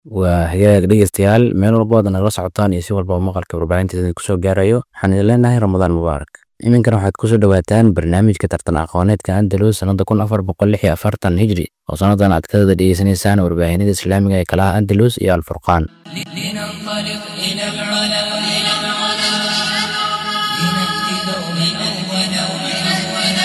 waa hagaag dhegeystayaal meel walba waad nagala socotaan iyo si walba maqalka warbaahinteeda kusoo gaarayo waxaan idin leenahay ramadaan mubaarak iminkana waxaad kusoo dhawaataan barnaamijka tartan aqooneedka andalus sanada kun afar boqol lix iyo afartan hijri oo sannadan aad kadada dhegeysanaysaan warbaahinada islaamiga ee kalaha andalus iyo alfurqaan لننطلق إلى العلا إلى العلا لنأتي دوما أولا وأولا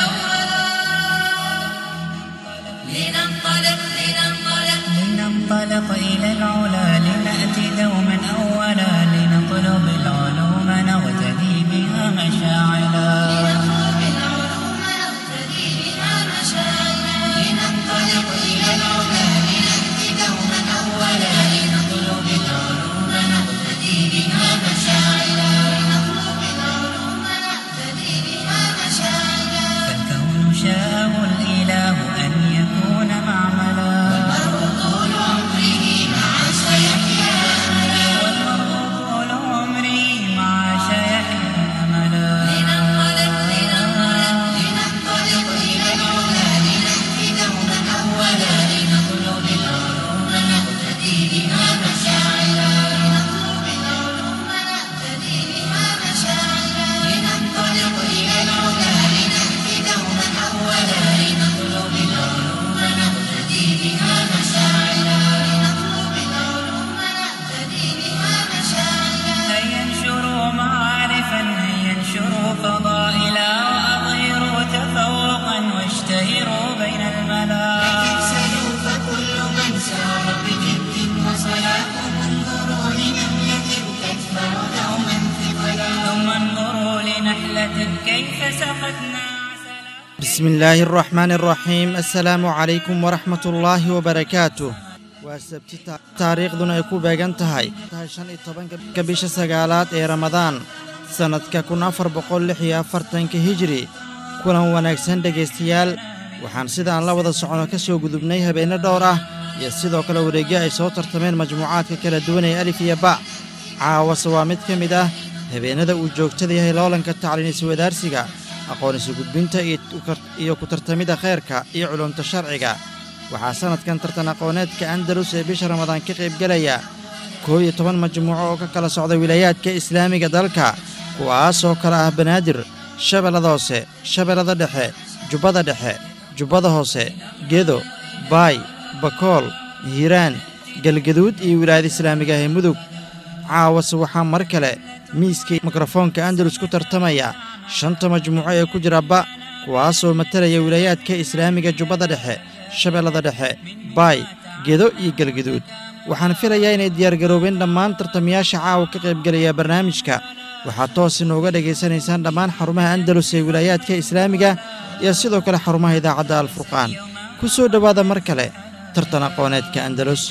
لننطلق لننطلق لننطلق إلى العلا لنأتي دوما أولا لنطلب العلوم نغتدي بها مشاعلا نطلب العلوم نقتدي بها مشاعرا لننطلق إلى العلا لنأتي دوما أولا لنطلب العلوم نغتدي بها مشاعلا نطلب العلوم نقتدي بها مشاعرا فالكون شاءه الإله أن يكون معملا طول عمره مع سيحيا والمرء طول عمري مع شيحيا أملا لننطلق لننطلق لننطلق إلى العلا لنأتي دوما أولا لنطلب العلوم نقتدي بها مشاعرا لنطلب العلوم نقتدي بها مشاعرا لننطلق إلى العلا لنأتي دوما أولا لنطلب العلوم نقتدي بها مشاعرا لنطلب العلوم نقتدي بها مشاعرا هيا انشروا معارفا هيا انشروا فضائلا وأظهروا تفوقا واشتهروا بين الملا سلوا فكل من سار بجد وصلاة انظروا لنملة تكبر دوما ثقلا ثم انظروا لنحلة كيف سقتنا عسلا بسم الله الرحمن الرحيم السلام عليكم ورحمة الله وبركاته waa sabti ta- taariikhduna ay ku beegan tahay tahay shan iyo tobanka bisha sagaalaad ee ramadaan sannadka kun afar boqol lix iyo afartanka hijri kulan wanaagsan dhegaystayaal waxaan sidaan la wada socono ka soo gudubnay habeenno dhowr ah iyo sidoo kale wareegyo ay soo tartameen majmuucaadka kala duwan ee alif iyo ba caawase waa mid ka mid ah habeennada uu joogtada yahay loolanka tacliin iswadaarsiga aqoon isu gudbinta iyo u kar- iyo ku tartamidda khayrka iyo culumta sharciga waxaa sannadkan tartan aqooneedka andalus ee bisha ramadaan ka qaybgelaya koob iyo toban majmuuco oo ka kala socda wilaayaadka islaamiga dalka kuwaasoo kale ah banaadir shabeellada hoose shabeellada dhexe jubbada dhexe jubbada hoose gedo baay bakool hiiraan galgaduud iyo wilaayada islaamiga ah ee mudug caawase waxaa mar kale miiska mikrofoonka andalus ku tartamaya shanta majmuuco ee ku jira ba kuwaasoo matalaya wilaayaadka islaamiga jubbada dhexe shabeellada dhexe baay gedo iyo galgaduud waxaan filayaa inay diyaargaroobeen dhammaan tartamayaasha caawa ka qaybgelaya barnaamijka waxaad toos inooga dhegaysanaysaan dhammaan xarumaha andalus ee wilaayaadka islaamiga iyo sidoo kale xarumaha idaacadda alfurqaan ku soo dhowaada mar kale tartan aqooneedka andalus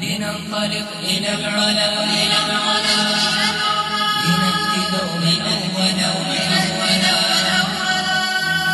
لننطلق إلى العلا إلى العلا لنأتي دوما أولا وأولا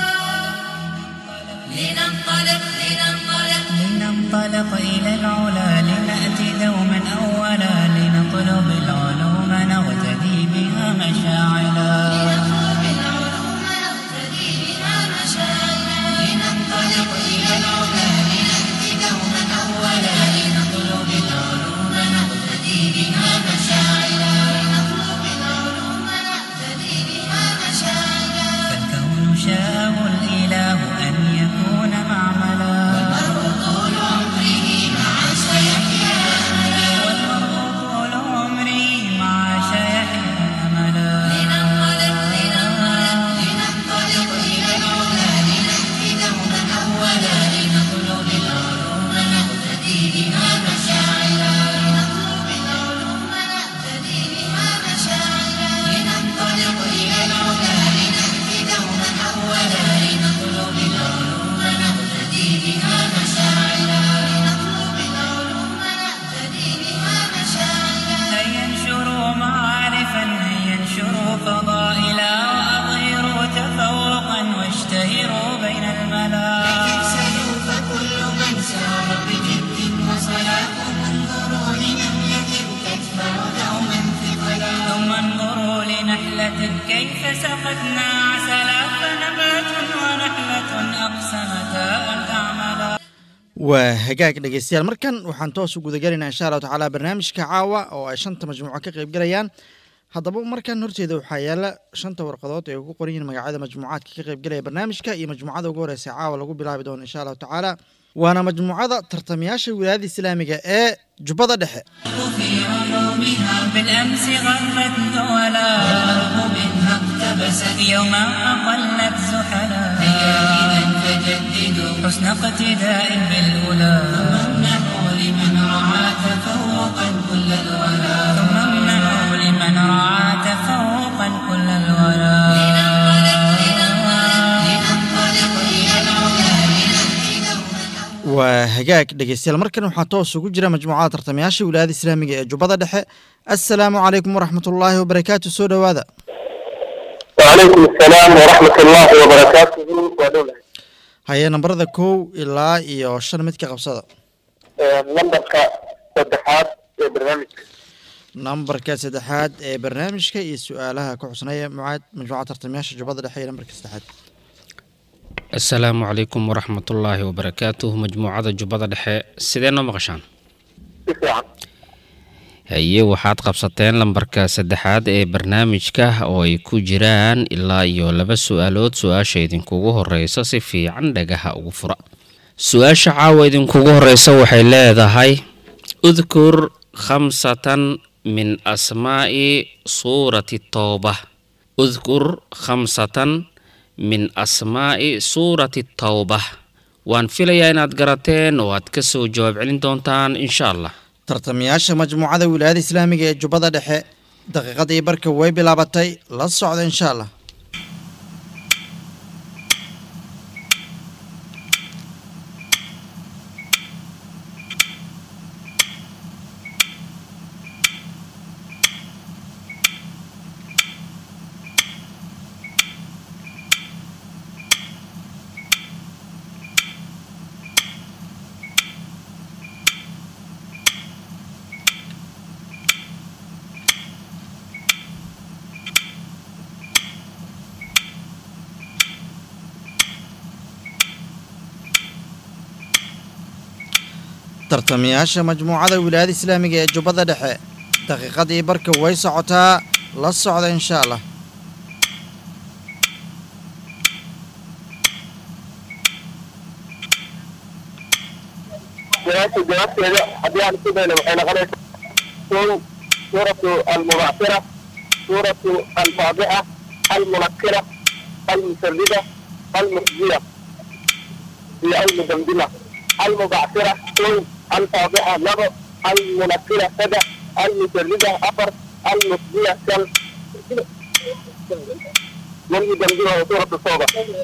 لننطلق لننطلق لننطلق إلى العلا لنأتي دوما أولا لنطلب العلوم نغتدي بها مشاعلا نطلب العلوم نقتدي بها مشاعرا لننطلق إلى العلا لنأتي دوما أولا لنطلب العلوم نقتدي بها مشاعرا لنطلب العلوم نقتدي بها مشاعرا فالكون شاءه الإله أن يكون معملا طول عمره مع سيحيا والمرء طول عمري مع شيحيا أملا لننطلق لننطلق لننطلق إلى العلا لنأتي دوما أولا لنطلب العلوم نقتدي بها مشاعرا لنطلب العلوم نقتدي بها مشاعرا لننطلق إلى العلا لنأتي دوما أولا لنطلب العلوم نقتدي بها مشاعرا لنطلب العلوم نقتدي بها مشاعرا هيا انشروا معارفا هيا انشروا فضائلا وأظهروا تفوقا واشتهروا بين الملا سلوا فكل من سار بجد وصلاة انظروا لنملة تكبر دوما ثقلا ثم انظروا لنحلة كيف سقتنا عسلا فنبات ونحلة أقسمتا أن تعملا waa hagaag dhegeystayaal markan waxaan toos u gudagelaynaa insha allahu tacaala barnaamijka caawa oo ay shanta majmuuco ka qayb galayaan haddaba markan horteeda waxaa yaala shanta warqadood ee ugu qoran yihiin magacyada majmuucaadka ka qayb galaya barnaamijka iyo majmuucada ugu horeysa caawa lagu bilaabi doono insha allahu tacaala waana majmuucada tartamayaasha wilaayada islaamiga ee jubbada dhexe في علومها بالأمس غرت دولا والغرب منها اقتبست يوما أقلت زحلا إذا فجددوا حسن اقتداء بالأولى وامنحوا لمن رعى تفوقا كل الولا ثم امنعوا لمن رعى تفوقا كل الولا لننطلق إلى العلا لنهدي دوما waa hagaag dhegeystayaal markan waxaa toos ugu jira majmuucada tartamayaasha wilaayada islaamiga ee jubbada dhexe assalaamu calaykum waraxmatullaahi wabarakaatu soo dhowaada وعليكم السلام ورحمة الله وبركاته ودولة haye nambarada kow ilaa iyo shan mid ka qabsada نمبرك صدحات برنامج nambarka saddexaad ee barnaamijka iyo su-aalaha ku xusnaya mucaad majmuucada tartamayaasha jubbada dhexe iyo nambarka saddexaad asalaamu calaykum waraxmatullaahi wabarakaatuh majmuucada jubbada dhexe sidee noo maqashaan تسعة haye waxaad qabsateen lambarka saddexaad ee barnaamijka oo ay ku jiraan ilaa iyo laba su-aalood su-aasha idinkugu horeysa si fiican dhagaha ugu fura su-aasha caawa idinkugu horeysa waxay leedahay udkur khamsatan min asmaa'i suurati towba udkur khamsatan min asmaa'i suurati towba waan filayaa inaad garateen oo aad ka soo jawaab celin doontaan insha allah tartamayaasha majmuucada wilaayada islaamiga ee jubbada dhexe daqiiqadii barka way bilaabatay la socda insha allah tartamayaasha majmuucada wilaayada islaamiga ee jubbada dhexe daqiiqadii barka way socotaa la socda insha allah جوابت جوابت هذه عن كده لو احنا غلط سورة المبعثرة سورة الفاضحة المنكرة المسردة المخزية هي المدمدمة المبعثرة سورة الفاضحة لغة المنكرة سدى المسردة أفر المخزية كم والمدمدمة سورة الصوبة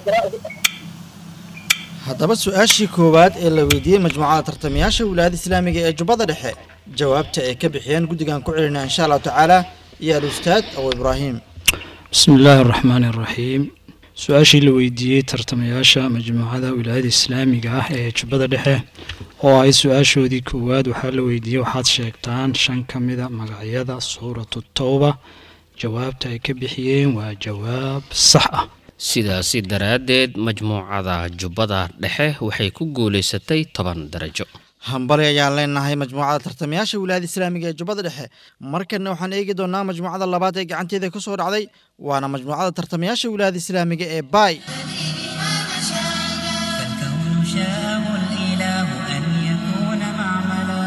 haddaba su-aashii koowaad ee la weydiiyey majmuucada tartamayaasha wilaayada islaamiga ee jubbada dhexe jawaabta ay ka bixiyeen guddigan ku celinaa insha allahu tacaala iyo al-ustaad abu ibraahim بسم الله الرحمن الرحيم su-aashii la weydiiyey tartamayaasha majmuucada wilaayada islaamiga ah ee jubbada dhexe oo ay su-aashoodii koowaad waxaa la weydiiyey waxaad sheegtaan shan ka mida magacyada suuratu towba jawaabta ay ka bixiyeen waa jawaab sax ah sidaasi daraaddeed majmuucada jubbada dhexe waxay ku guulaysatay toban darajo hambali ayaan leenahay majmuucada tartamayaasha wilaayada islaamiga ee jubbada dhexe markanna waxaan eegi doonaa majmuucada labaad ee gacanteeda ka soo dhacday waana majmuucada tartamayaasha wilaayada islaamiga ee baay فالكون شاءه الإله أن يكون معملا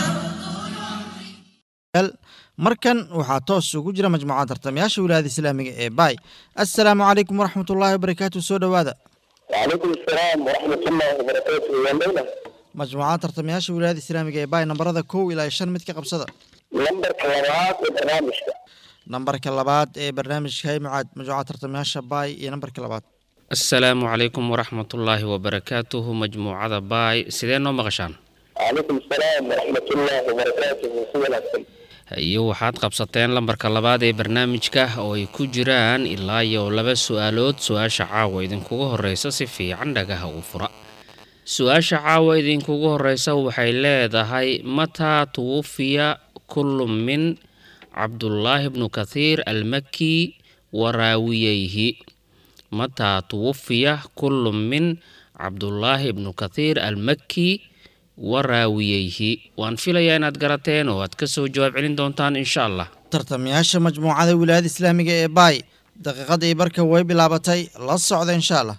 markan waxaa toos ugu jira majmuucada tartamayaasha wilaayada islaamiga ee baay assalaamu calaykum waraxmatullaahi wabarakaatu soo dhowaada وعليكم السلام ورحمة الله وبركاته يا ليلى majmuucada tartamayaasha wilaayada islaamiga ee baay nambarada kow ilaa shan mid ka qabsada نمبر كلمات البرنامج nambarka labaad ee barnaamijka hay mucaad majmuucada tartamayaasha baay iyo nambarka labaad asalaamu calaykum waraxmatullaahi wabarakaatuhu majmuucada baay sidee noo maqashaan وعليكم السلام ورحمة الله وبركاته سيدنا الحسن iyo waxaad qabsateen lambarka labaad ee barnaamijka oo ay ku jiraan ilaa iyo laba su-aalood su-aasha caawa idinkugu horeysa si fiican dhagaha u fura su-aasha caawa idinkugu horeysa waxay leedahay mataa tuwufiya kullu min cabdullaahi bnu kathiir almaki waraawiyeyhi mataa tuwufiya kullu min cabdullaahi bnu kathiir almaki wa raawiyeyhi waan filayaa inaad garateen oo aad ka soo jawaab celin doontaan insha allah tartamayaasha majmuucada wilaayada islaamiga ee baay daqiiqadii barka way bilaabatay la socda insha allah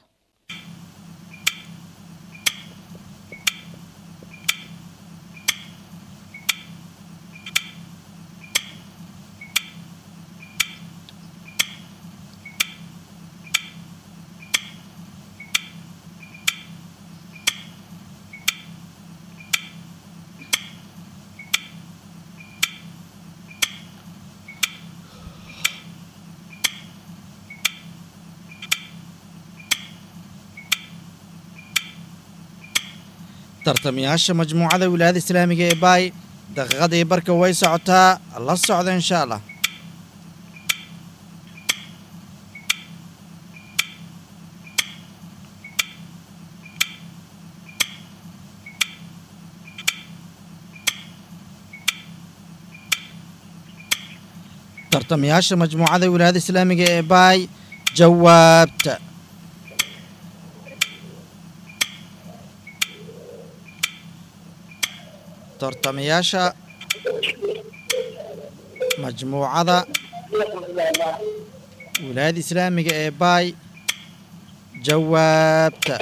tartamayaasha majmuucada wilaayada islaamiga ee baay daqiiqadii barka way socotaa la socda insha allah tartamayaasha majmuucada wilaayada islaamiga ee baay jawaabta tartamayaasha majmuucada wilaayada islaamiga ee baay jawaabta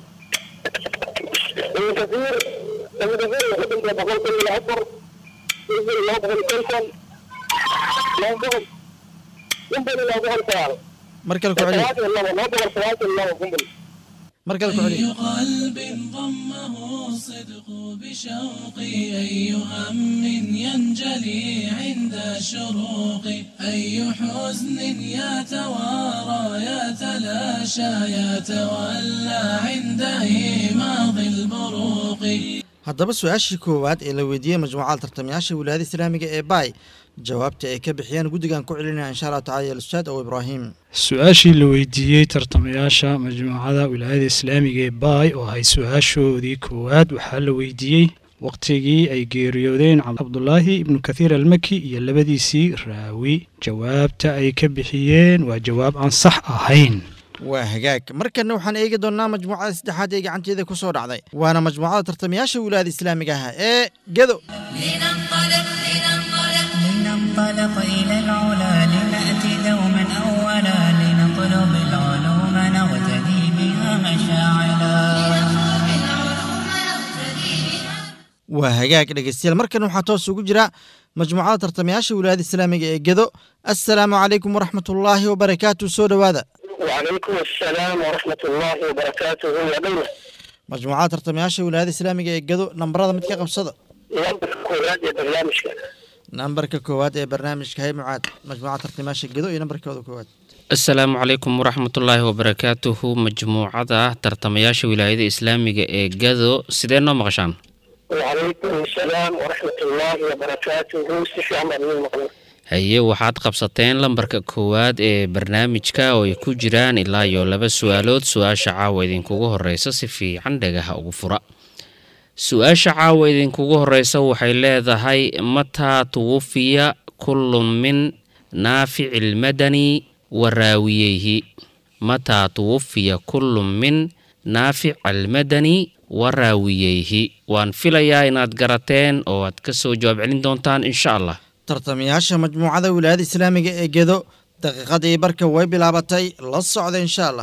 ابن كثير ابن كثير يقدم لك بقول كل العصر ينزل الله بقول كلكم لا ينبغل ينبغل الله بقول سؤال mar kale ku celiya سؤال الله ما بقول سؤال الله ينبغل mar kale ku celiya قلب ضمه الصدق بشوقي أي هم ينجلي عند شروق أي حزن يتوارى يتلاشى يتولى عند إيماض البروق haddaba su-aashii koowaad ee la weydiiyey majmuucada tartamayaasha wilaayada islaamiga ee baay jawaabta ay ka bixiyeen guddigan ku celinaya insha allahu tacala ya ustaad ow ibraahim su-aashii la weydiiyey tartamayaasha majmuucada wilaayada islaamiga ee baay oo ahay su-aashoodii koowaad waxaa la weydiiyey waqtigii ay geeriyoodeen cabdulaahi ibnu kathiir almaki iyo labadiisii raawi jawaabta ay ka bixiyeen waa jawaab aan sax ahayn waa hagaag markana waxaan eegi doonnaa majmuucada saddexaad ee gacanteeda ku soo dhacday waana majmuucada tartamayaasha wilaayada islaamiga ah ee gedo لننطلق لننطلق لننطلق إلى العلا لنأتي دوما أولا لنطلب العلوم نغتدي بها مشاعلا waa hagaag dhegeystayaal markan waxaa toos ugu jira majmuucada tartamayaasha wilaayada islaamiga ee gedo assalaamu calaykum waraxmatullaahi wabarakaatu soo dhowaada وعليكم السلام ورحمة الله وبركاته يا دولة majmuucada tartamayaasha wilaayada islaamiga ee gedo nambarada mid ka qabsada لمبر كورات يا برنامجك nambarka koowaad ee barnaamijka hay mucaad majmuucada tartamayaasha gedo iyo nambarkooda koowaad asalaamu calaykum waraxmatullaahi wabarakaatuhu majmuucada tartamayaasha wilaayada islaamiga ee gado sidee noo maqashaan وعليكم السلام ورحمة الله وبركاته سيفي عمر من المقدور haye waxaad qabsateen lambarka koowaad ee barnaamijka oo ay ku jiraan ilaa iyo laba su-aalood su-aasha caawa idinkugu horeysa si fiican dhagaha ugu fura su-aasha caawa idinkugu horeysa waxay leedahay mataa tuwufiya kullu min naafici lmadani wa raawiyeyhi mataa tuwufiya kullu min naafic almadani wa raawiyeyhi waan filayaa inaad garateen oo aad ka soo jawaab celin doontaan insha allah tartamayaasha majmuucada wilaayada islaamiga ee gedo daqiiqadii barka way bilaabatay la socda insha allah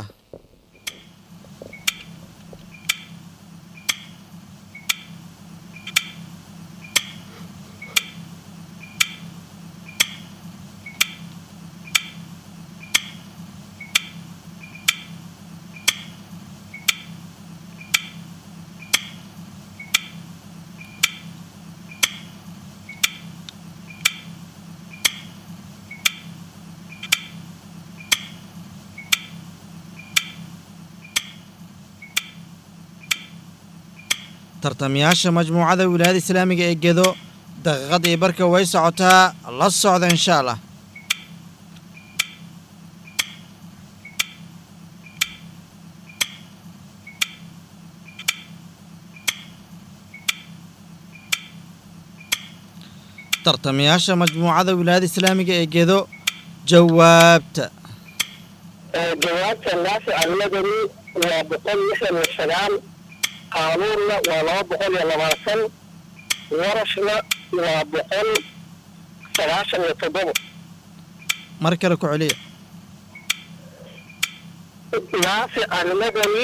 tartamayaasha majmuucada wilaayada islaamiga ee gedo daqiiqadii barka way socotaa la socda insha allah tartamayaasha majmuucada wilaayada islaamiga ee gedo jawaabta جوابت النافع المدني وبقول مثل السلام qaanuunna waa laba boqol iyo labaatan warashna waa boqol sagaashan iyo toddoba mar kale ku celiya naafic almadani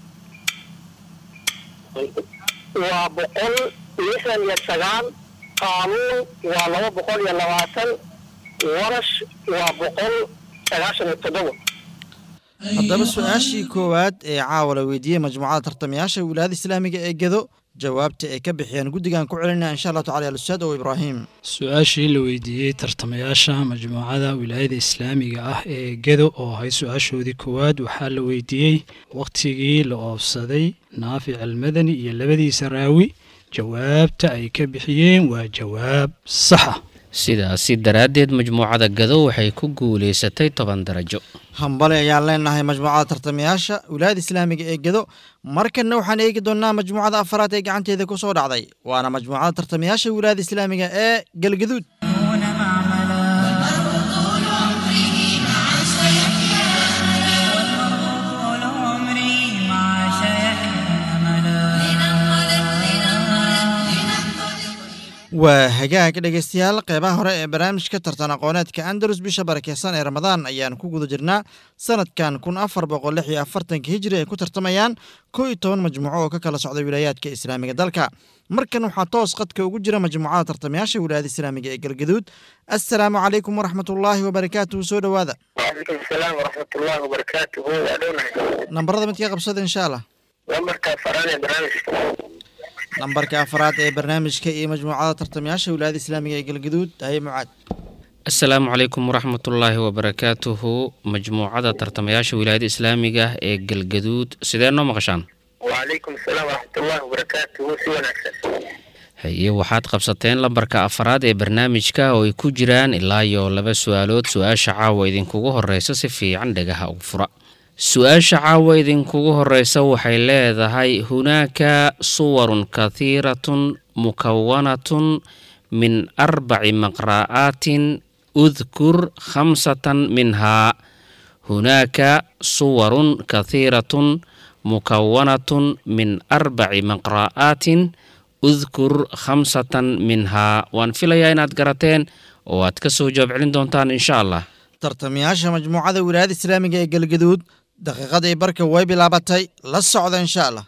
waa boqol lixdan iyo sagaal qaanuun waa laba boqol iyo labaatan warash waa boqol sagaashan iyo toddoba haddaba su-aashii koowaad ee caawa la weydiiyey majmuucada tartamayaasha wilaayada islaamiga ee gedo jawaabta ay ka bixiyeen guddigan ku celinaya insha allahu tacala alustaad oo ibraahim su-aashii la weydiiyey tartamayaasha majmuucada wilaayada islaamiga ah ee gedo oo ahay su-aashoodii koowaad waxaa la weydiiyey wakhtigii la oofsaday naafic almadani iyo labadiisa raawi jawaabta ay ka bixiyeen waa jawaab sax ah sidaasi daraaddeed majmuucada gado waxay ku guulaysatay toban darajo hambali ayaan leenahay majmuucada tartamayaasha wilaayada islaamiga ee gedo markanna waxaan eegi doonnaa majmuucada afaraad ee gacanteeda ku soo dhacday waana majmuucada tartamayaasha wilaayada islaamiga ee galgaduud دون معملا والمرء طول عمري مع شيحنا أملا waa hagaag dhegaystayaal qeybaha hore ee barnaamijka tartan aqooneedka andalus bisha barakeysan ee ramadaan ayaan ku guda jirnaa sanadkan kun afar boqol lix iyo afartanka hijri ay ku tartamayaan koo iyo toban majmuuco oo ka kala socda wilaayaadka islaamiga dalka markan waxaa toos qadka ugu jira majmuucada tartamayaasha wilaayada islaamiga ee galgaduud assalaamu calaykum waraxmatullaahi wabarakaatuhu soo dhowaada waalaikum asalaam waraxmatullaahi wabarakaatuhu waa dhownahay nambarada midka qabsada insha allah lambarka afaraad ee barnaamijka nambarka afaraad ee barnaamijka iyo majmuucada tartamayaasha wilaayada islaamiga ee galgaduud haye mucaad asalaamu calaykum waraxmatullaahi wabarakaatuhu majmuucada tartamayaasha wilaayada islaamiga ee galgaduud sidee noo maqashaan waalaikum asalaam waraxmatullaahi wabarakaatuhu si wanaagsan haye waxaad qabsateen lambarka afaraad ee barnaamijka oo ay ku jiraan ilaa iyo laba su-aalood su-aasha caawa idinkugu horeysa si fiican dhagaha ugu fura su-aasha caawa idinkugu horeysa waxay leedahay hunaaka suwarun kathiiratun mukawanatun min arbaci maqra'aatin udkur khamsatan minhaa hunaaka suwarun kathiiratun mukawanatun min arbaci maqra'aatin udkur khamsatan minhaa waan filayaa inaad garateen oo aad ka soo jawaab celin doontaan insha allah tartamayaasha majmuucada wilaayada islaamiga ee galgaduud daqiiqadii barka way bilaabatay la socda insha allah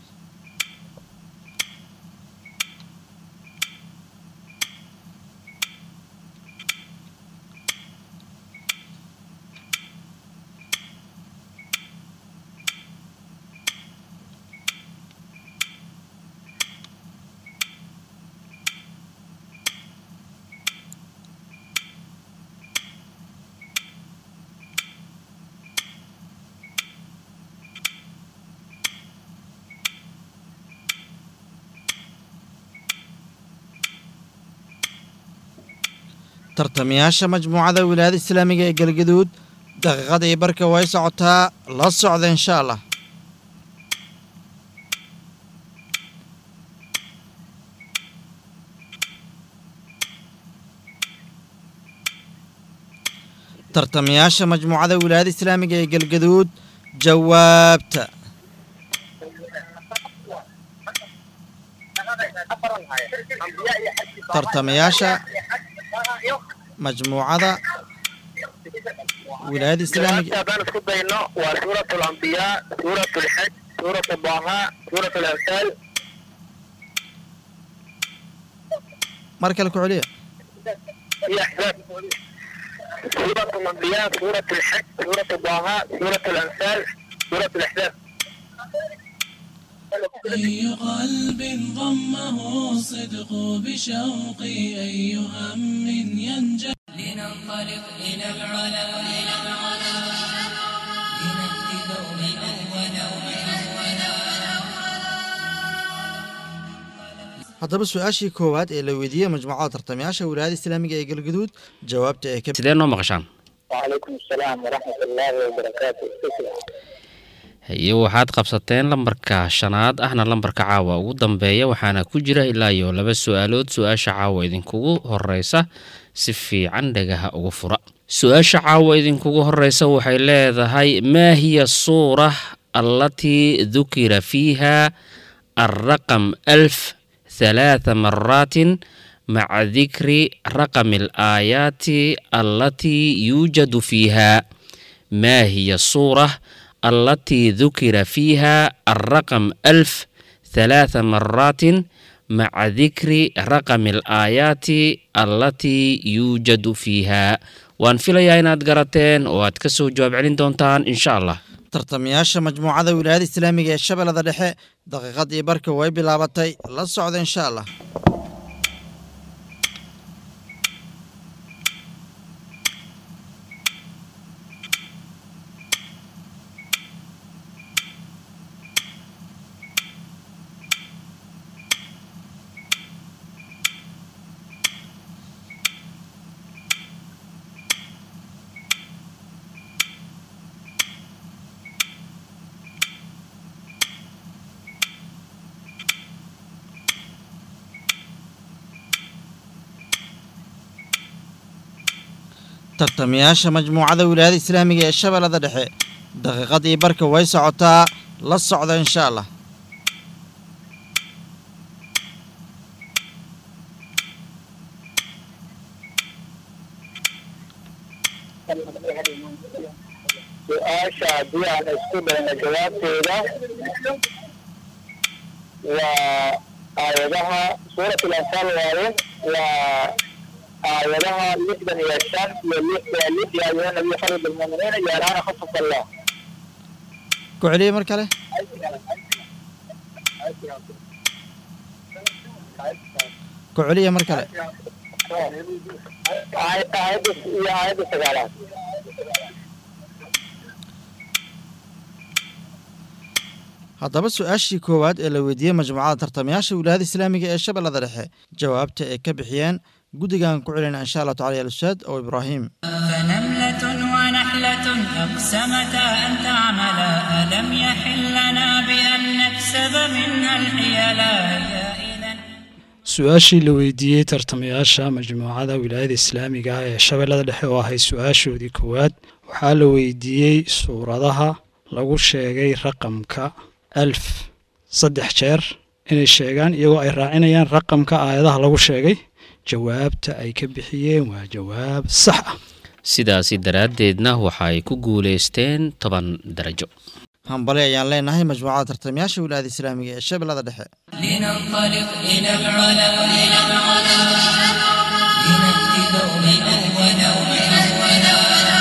tartamayaasha majmuucada wilaayada islaamiga ee galgaduud daqiiqadii barka way socotaa la socda insha allah tartamayaasha majmuucada wilaayada islaamiga ee galgaduud jawaabta tartamayaasha majmuucada wilaayada islaamiga haddaan isku dayno waa suurat alambiyaa suurat alxaj suurat baha suurat alamsaal mar kale ku celiya iyo axzaab suurat alambiyaa suurat alxaj suurat baha suurat alamsaal suurat alaxzaab أي قلب ضمه الصدق بشوقي أي هم ينجلي لننطلق إلى العلا إلى العلا لنأتي دوما أولا haddaba su-aashii koowaad ee la weydiiyey majmuucada tartamayaasha wilaayada islaamiga ee galgaduud jawaabta ee ka sidee noo maqashaan وعليكم السلام ورحمة الله وبركاته haye waxaad qabsateen lambarka shanaad ahna lambarka caawa ugu dambeeya waxaana ku jira ilaa iyo laba su-aalood su-aasha caawa idinkugu horeysa si fiican dhagaha ugu fura su-aasha caawa idinkugu horeysa waxay leedahay maa hiya suura allatii dukira fiiha الرقم ألف ثلاث مرات مع ذكر رقم الآيات التي يوجد فيها ما هي الصورة التي ذكر فيها الرقم ألف ثلاث مرات مع ذكر رقم الآيات التي يوجد فيها وان فيليا inaad garateen oo aad kasoo jawaab celin doontaan insha allah tartamayaasha majmuucada wilaayada islaamiga ee shabeellada dhexe daqiiqadii barka way bilaabatay la socda insha allah tartamayaasha majmuucada wilaayada islaamiga ee shabeellada dhexe daqiiqadii barka way socotaa la socda insha allah su-aasha haddii aan isku dayno jawaabteeda waa aayadaha suurat alanfaal waaye waa aayadaha lixdan iyo shan iyo lix lix ya ayuha nabiy khalid almuuminiina ya alana khafaf allah ku celiye mar kale ku celiye mar kale aayadda iyo aayadda sagaalaad haddaba su-aashii koowaad ee la weydiiyey majmuucada tartamayaasha wilaayada islaamiga ee shabeellada dhexe jawaabta ay ka bixiyeen guddigan ku celina insha allah tacala ya ustaad oo ibraahim فنملة ونحلة أقسمتا أن تعملا ألم يحل لنا بأن نكسب منها الحيلا يا إذا su-aashii la weydiiyey tartamayaasha majmuucada wilaayada islaamiga ah ee shabeellada dhexe oo ahay su-aashoodii koowaad waxaa la weydiiyey suuradaha lagu sheegay raqamka alf saddex jeer inay sheegaan iyagoo ay raacinayaan raqamka aayadaha lagu sheegay jawaabta ay ka bixiyeen waa jawaab sax ah sidaasi daraaddeedna waxa ay ku guulaysteen toban darajo hambali ayaan leenahay majmuucada tartamayaasha wilaayada islaamiga ee shabeellada dhexe لننطلق إلى العلا إلى العلا لنأتي دوما أولا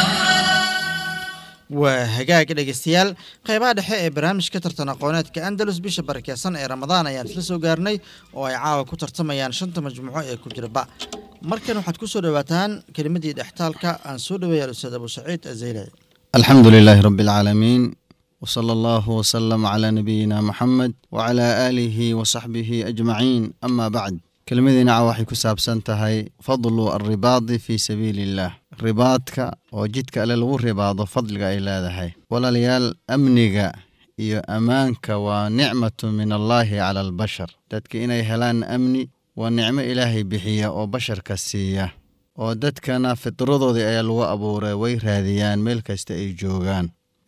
waa hagaag dhegeystayaal qeybaha dhexe ee barnaamijka tartan aqooneedka andalus bisha barakeysan ee ramadaan ayaan isla soo gaarnay oo ay caawa ku tartamayaan shanta majmuuco ee ku jiraba markan waxaad ku soo dhowaataan kelimadii dhextaalka aan soo dhaweeya ustaad abu saciid azaylaci الحمد لله رب العالمين وصلى الله وسلم على نبينا محمد وعلى آله وصحبه أجمعين أما بعد كلمتنا waxay ku saabsan tahay fadlu الرباط في سبيل الله ribaadka oo jidka alle lagu ribaado fadliga ay leedahay walaalayaal amniga iyo ammaanka waa nicmatu min allaahi cala albashar dadka inay helaan amni waa nicmo ilaahay bixiya oo basharka siiya oo dadkana fitradoodii ayaa lagu abuuray way raadiyaan meel kasta ay joogaan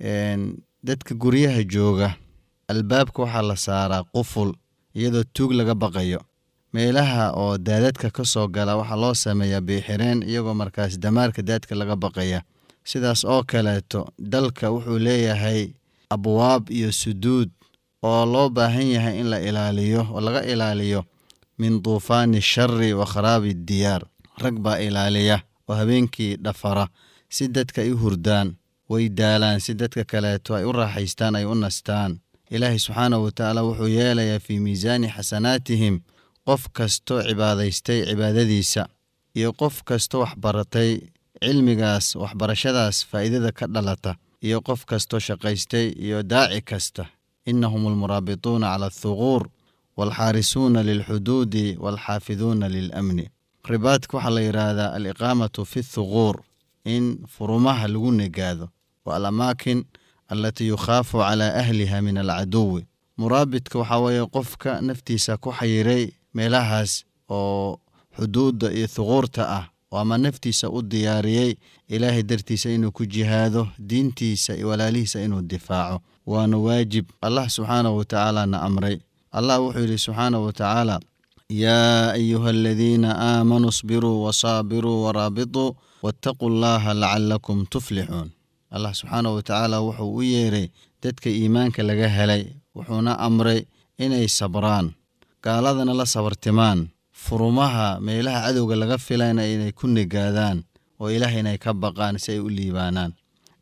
dadka guryaha jooga albaabka waxaa la saaraa quful iyadoo tuug laga baqayo meelaha oo daadadka ka soo gala waxaa loo sameeyaa biixireen iyagoo markaas damaarka daadka laga baqaya sidaas oo kaleeto dalka wuxuu leeyahay abwaab iyo suduud oo loo baahan yahay in la ilaaliyo oo laga ilaaliyo min duufaani shari wa kharaabi diyaar rag baa ilaaliya oo habeenkii dhafara si dadka ay u hurdaan way daalaan si dadka kaleeto ay u raaxaystaan ay u nastaan ilaahay subxaanahu watacaala wuxuu yeelayaa fii miisaani xasanaatihim qof kastoo cibaadaystay cibaadadiisa iyo qof kastoo waxbaratay cilmigaas waxbarashadaas faa'iidada ka dhalata iyo qof kastoo shaqaystay iyo daaci kasta innahum almuraabituuna cala althuquur waalxaarisuuna lilxuduudi waalxaafiduuna lilamni ribaadka waxaa la yidhaahdaa aliqaamatu fi thuquur in furumaha lagu negaado wa alamaakin allatii yukhaafu calaa ahliha min alcaduwi muraabidka waxaa weeye qofka naftiisa ku xayiray meelahaas oo xuduudda iyo thuquurta ah oo ama naftiisa u diyaariyey ilaahay dartiisa inuu ku jihaado diintiisa iyo walaalihiisa inuu difaaco waana waajib allah subxaanahu watacaalana amray allah wuxuu yidhi subxaanahu wa tacaala yaa ayuha aladiina aamanuu sbiruu wasaabiruu waraabituu waataquu llaha lacalakum tuflixuun allah subxaanahu wa tacaala wuxuu u yeeray dadka iimaanka laga helay wuxuuna amray inay sabraan gaaladana la sabartimaan furumaha meelaha cadowga laga filayna inay ku nigaadaan oo ilaahay inay ka baqaan si ay u liibaanaan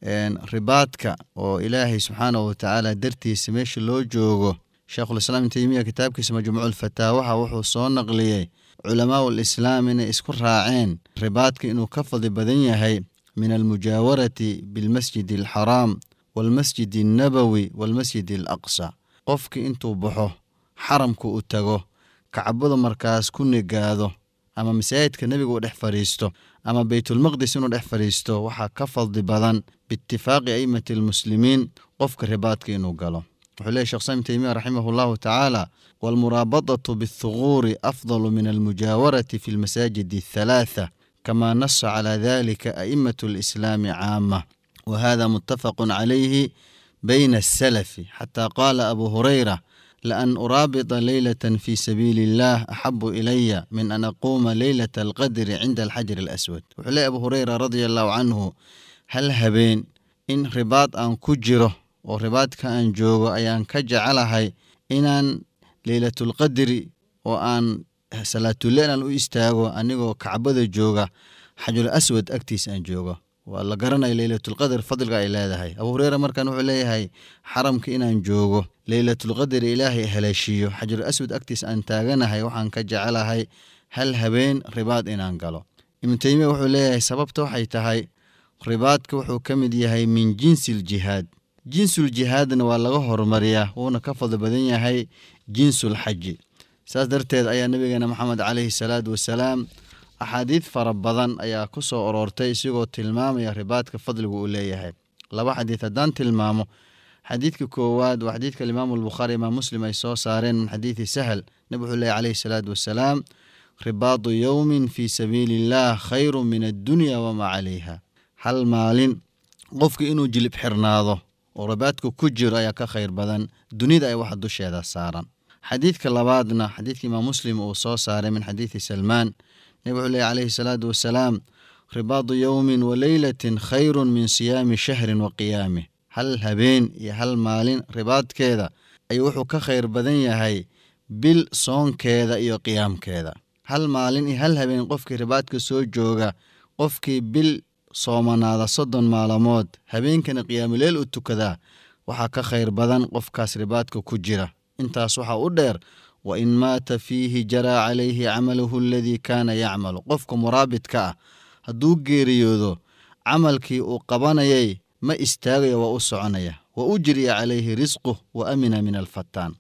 ribaadka oo ilaahay subxaanahu watacaala dartiisa meesha loo joogo sheekhulislaam ibn teymiya kitaabkiisa majmuuculfataawaha wuxuu soo naqliyey culamaau lislaam inay isku raaceen ribaadka inuu ka fadli badan yahay min almujaawarati bilmasjidi alxaraam waalmasjid alnabowi waalmasjid alaqsa qofkii intuu baxo xaramka u tago kacbada markaas ku nigaado ama masaajidka nebiga uu dhex fadhiisto ama beytulmaqdis inuu dhex fadhiisto waxaa ka fadli badan biitifaaqi a'immati almuslimiin qofka ribaadka inuu galo wuxuu leeyahy shekh saim teymiya raximah allahu tacaala waalmuraabadatu biathuguuri afdalu min almujaawarati fi lmasaajid athalaatha kama nasa calaa dalika a'immatu alislaami caama wa hada muttafaqun calayhi bayna asalafi xataa qaala abu hurayra لأن أرابط ليلة في سبيل الله أحب إلي من أن أقوم ليلة القدر عند الحجر الأسود وحلي أبو هريرة رضي الله عنه هل هبين إن رباط أن كجره ورباط كأن جوغو أيان كجعلها إن ليلة القدر وأن صلاة الليل أن أستاغو أنيغو كعبد جوغا حجر الأسود أكتيس أن جوغو waa la garanaya leylatulqadr fadliga ay leedahay abuu hureyra markan wuxuu leeyahay xaramka inaan joogo leylatulqadr ilaahay haleeshiiyo xajarul aswad agtiis aan taaganahay waxaan ka jecelahay hal habeen ribaad inaan galo ibnu teymiya wuxuu leeyahay sababta waxay tahay ribaadka wuxuu ka mid yahay min jinsi ljihaad jinsul jihaadna waa laga horumariyaa wuuna ka fadli badan yahay jinsul xaji saas darteed ayaa nabigeena maxamed caleyhi salaatu wasalaam axaadiid fara badan ayaa ku soo aroortay isigoo tilmaamaya ribaadka fadligu uu leeyahay laba xadiid haddaan tilmaamo xadiidka koowaad waa xadiidka alimaamu albukhaari imaam muslim ay soo saareen min xadiidi sahal nabig wuxuu leeyahy caleyhi salaatu wasalaam ribaadu yowmin fii sabiili illaah khayru min addunya wamaa calayha hal maalin qofka inuu jilib xirnaado oo ribaadka ku jiro ayaa ka khayr badan dunida ay waxa dusheeda saaran xadiidka labaadna xadiidka imaam muslim uu soo saaray min xadiidi salmaan nabig wuxuu leeyahy calayhi salaatu wasalaam ribaadu yowmin wa leylatin khayrun min siyaami shahrin wa qiyaamih hal habeen iyo hal maalin ribaadkeeda ayuu wuxuu ka khayr badan yahay bil soonkeeda iyo qiyaamkeeda hal maalin iyo hal habeen qofkii ribaadka soo jooga qofkii bil soomanaada soddon maalamood habeenkana qiyaamuleel u tukadaa waxaa ka khayr badan qofkaas ribaadka ku jira intaas waxaa u dheer wa in maata fiihi jaraa calayhi camaluhu aladii kaana yacmalu qofka muraabidka ah hadduu geeriyoodo camalkii uu qabanayay ma istaagayo waa u soconaya wa ujriya calayhi risquh wa amina min alfataan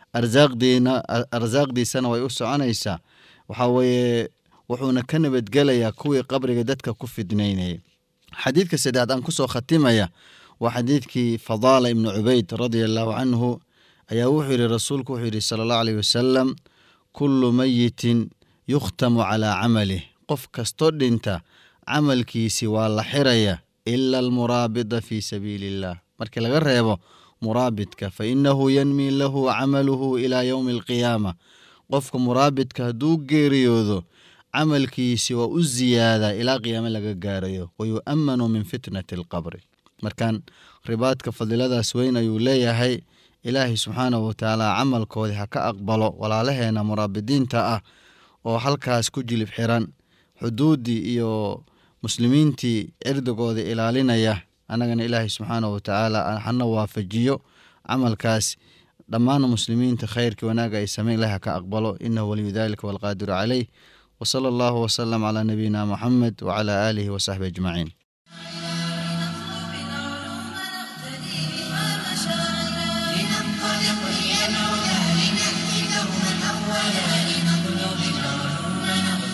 arsaaqdiisana way u soconaysaa waxaa weeye wuxuuna ka nabadgelayaa kuwii qabriga dadka ku fidnaynayay xadiidka saddexaad aan kusoo khatimaya waa xadiidkii fadaala ibnu cubayd radia allahu canhu ayaa wuxuu yidhi rasuulku wuxuu yidhi sala allahu aleyh wasalam kullu mayitin yukhtamu calaa camalih qof kastoo dhinta camalkiisi waa la xiraya ila almuraabida fii sabiili illah markii laga reebo muraabidka fa innahu yanmi lahu camaluhu ilaa yowmi alqiyaama qofka muraabidka hadduu geeriyoodo camalkiisi waa u ziyaadaa ilaa qiyaame laga gaarayo wayu'amanu min fitnati alqabri markan ribaadka fadiladaas weyn ayuu leeyahay ilaahay subxaanahu watacaala camalkoodii ha ka aqbalo walaalaheena muraabidiinta ah oo halkaas ku jilib xiran xuduuddii iyo muslimiintii cirdigooda ilaalinaya annagana ilaahay subxaanahu watacaala hana waafajiyo camalkaas dhammaan muslimiinta khayrkii wanaaga ay sameyn ilahi ha ka aqbalo inahu waliyu dalika walqaadiru caleyh wsala allahu wsalam calaa nabiyina muxamed wacalaa aalihi wasaxbi ajmaciin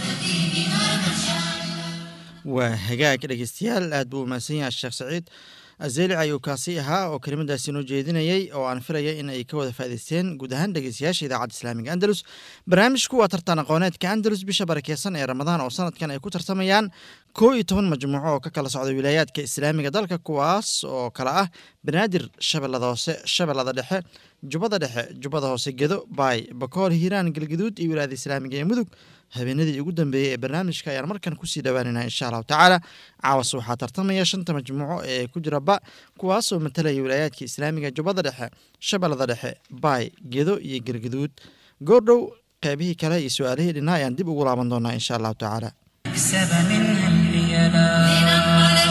waa hagaag dhegeystayaal aad buu umahadsan yahay sheekh saciid azeelic ayuu kaasi ahaa oo kelimadaasi noo jeedinayey oo aan filaya in ay ka wada faa'idaysteen guud ahaan dhegeystayaasha idaacadda islaamiga andalus barnaamijku waa tartan aqooneedka andalus bisha barakeysan ee ramadaan oo sanadkan ay ku tartamayaan koo iyo toban majmuuco oo ka kala socda wilaayaadka islaamiga dalka kuwaas oo kale ah banaadir shabeellada hoose shabeellada dhexe jubbada dhexe jubbada hoose gedo baay bakool hiiraan galgaduud iyo wilaayada islaamiga ee mudug habeenadii ugu dambeeyey ee barnaamijka ayaan markan kusii dhowaaneynaa insha allahu tacaala caawas waxaa tartamaya shanta majmuuco ee ku jira ba kuwaasoo matalaya wilaayaadka islaamiga jubbada dhexe shabeellada dhexe baay gedo iyo galgaduud goordhow qeybihii kale iyo su-aalihii dhinaa ayaan dib ugu laaban doonaa insha allahu tacaala اكسب منها الحيلا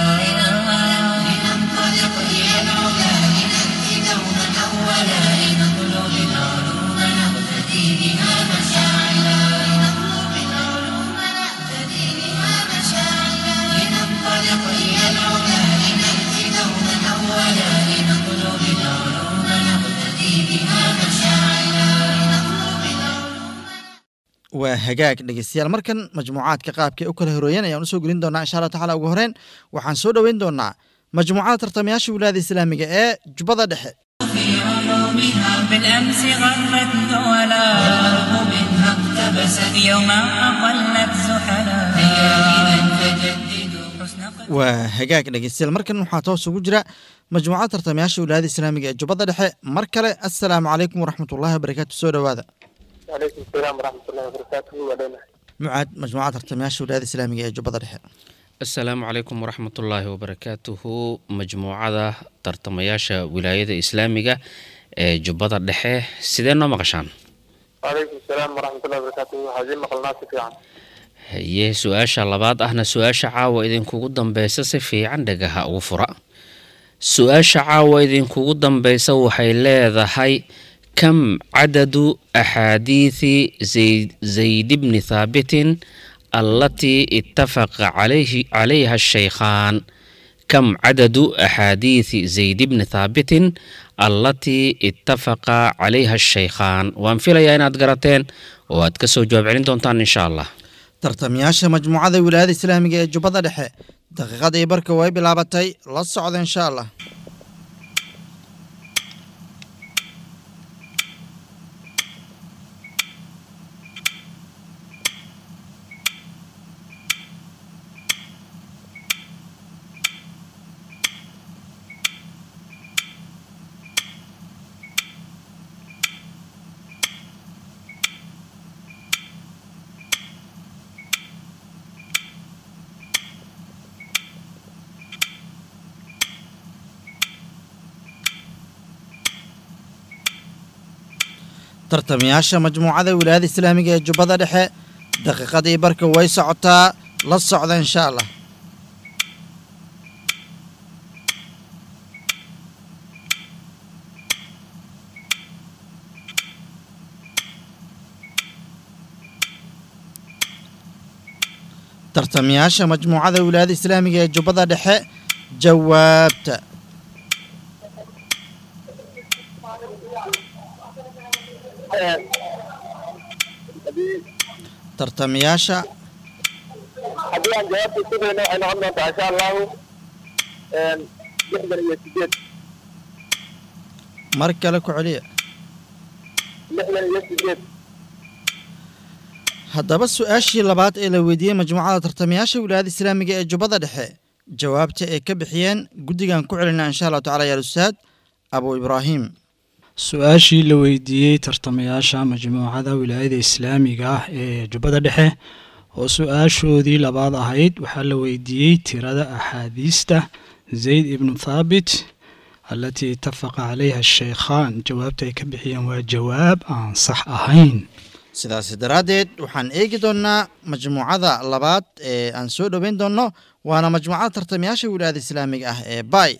لننطلق إلى العلا لنأتي دوما أولا لنطلب العلوم نقتدي بها مشاعلا لنطلب العلوم نقتدي بها مشاعلا لننطلق إلى العلا لنأتي دوما أولا لنطلب العلوم نقتدي بها مشاعلا لنطلب العلوم waa hagaag dhegeystayaal markan majmuucaadka qaabkay u kala horooyeen ayaan usoo gelin doonaa insha allah tacaala ugu horeen waxaan soo dhoweyn doonaa majmuucada tartamayaasha wilaayada islaamiga ee jubbada dhexe في علومها بالأمس غرت دولا والأرض منها اقتبست يوما أقلت زحلا هيا إذا فجددوا حسن قد waa hagaag dhegeystayaal markan waxaa toos ugu jira majmuucada tartamayaasha wilaayada islaamiga ee jubbada dhexe mar kale assalaamu calaykum waraxmatullahi wabarakaatu soo dhowaada وعليكم السلام ورحمة الله وبركاته ودينا mucaad majmuucada tartamayaasha wilaayada islaamiga ee jubbada dhexe asalaamu calaykum waraxmatullaahi wabarakaatuhu majmuucada tartamayaasha wilaayada islaamiga ee jubbada dhexe sidee noo maqashaan وعليكم السلام ورحمة الله وبركاته هذه مقلنا سفيان haye su-aasha labaad ahna su-aasha caawa idinkugu dambeysa si fiican dhagaha ugu fura su-aasha caawa idinkugu dambeysa waxay leedahay kam cadadu axaadiisi zayd zayd bni thaabitin allatii ittafaqa calayhi calayha shaykhaan kam cadadu axaadiisi zayd bni thaabitin allatii ittafaqa calayha shaykhaan waan filayaa inaad garateen oo aad ka soo jawaab celin doontaan insha allah tartamayaasha majmuucada wilaayada islaamiga ee jubbada dhexe daqiiqadii barka way bilaabatay la socda insha allah tartamayaasha majmuucada wilaayada islaamiga ee jubbada dhexe daqiiqadii barka way socotaa la socda insha allah tartamayaasha majmuucada wilaayada islaamiga ee jubbada dhexe jawaabta tartamayaasha haddii aan jawaabta isku dayno waxay noqon doontaa insha allahu lixdan iyo sideed mar kale ku celiya lixdan iyo sideed haddaba su-aashii labaad ee la weydiiyey majmuucada tartamayaasha wilaayada islaamiga ee jubbada dhexe jawaabta ay ka bixiyeen guddigan ku celinaa insha allahu tacala yaal ustaad abu ibraahim su-aashii la weydiiyey tartamayaasha majmuucada wilaayada islaamiga ah ee jubbada dhexe oo su-aashoodii labaad ahayd waxaa la weydiiyey tirada axaadiista zayd ibnu thaabit allatii itafaqa calayha shaykhaan jawaabta ay ka bixiyeen waa jawaab aan sax ahayn sidaasi daraaddeed waxaan eegi doonnaa majmuucada labaad ee aan soo dhoweyn doonno waana majmuucada tartamayaasha wilaayada islaamiga ah ee bay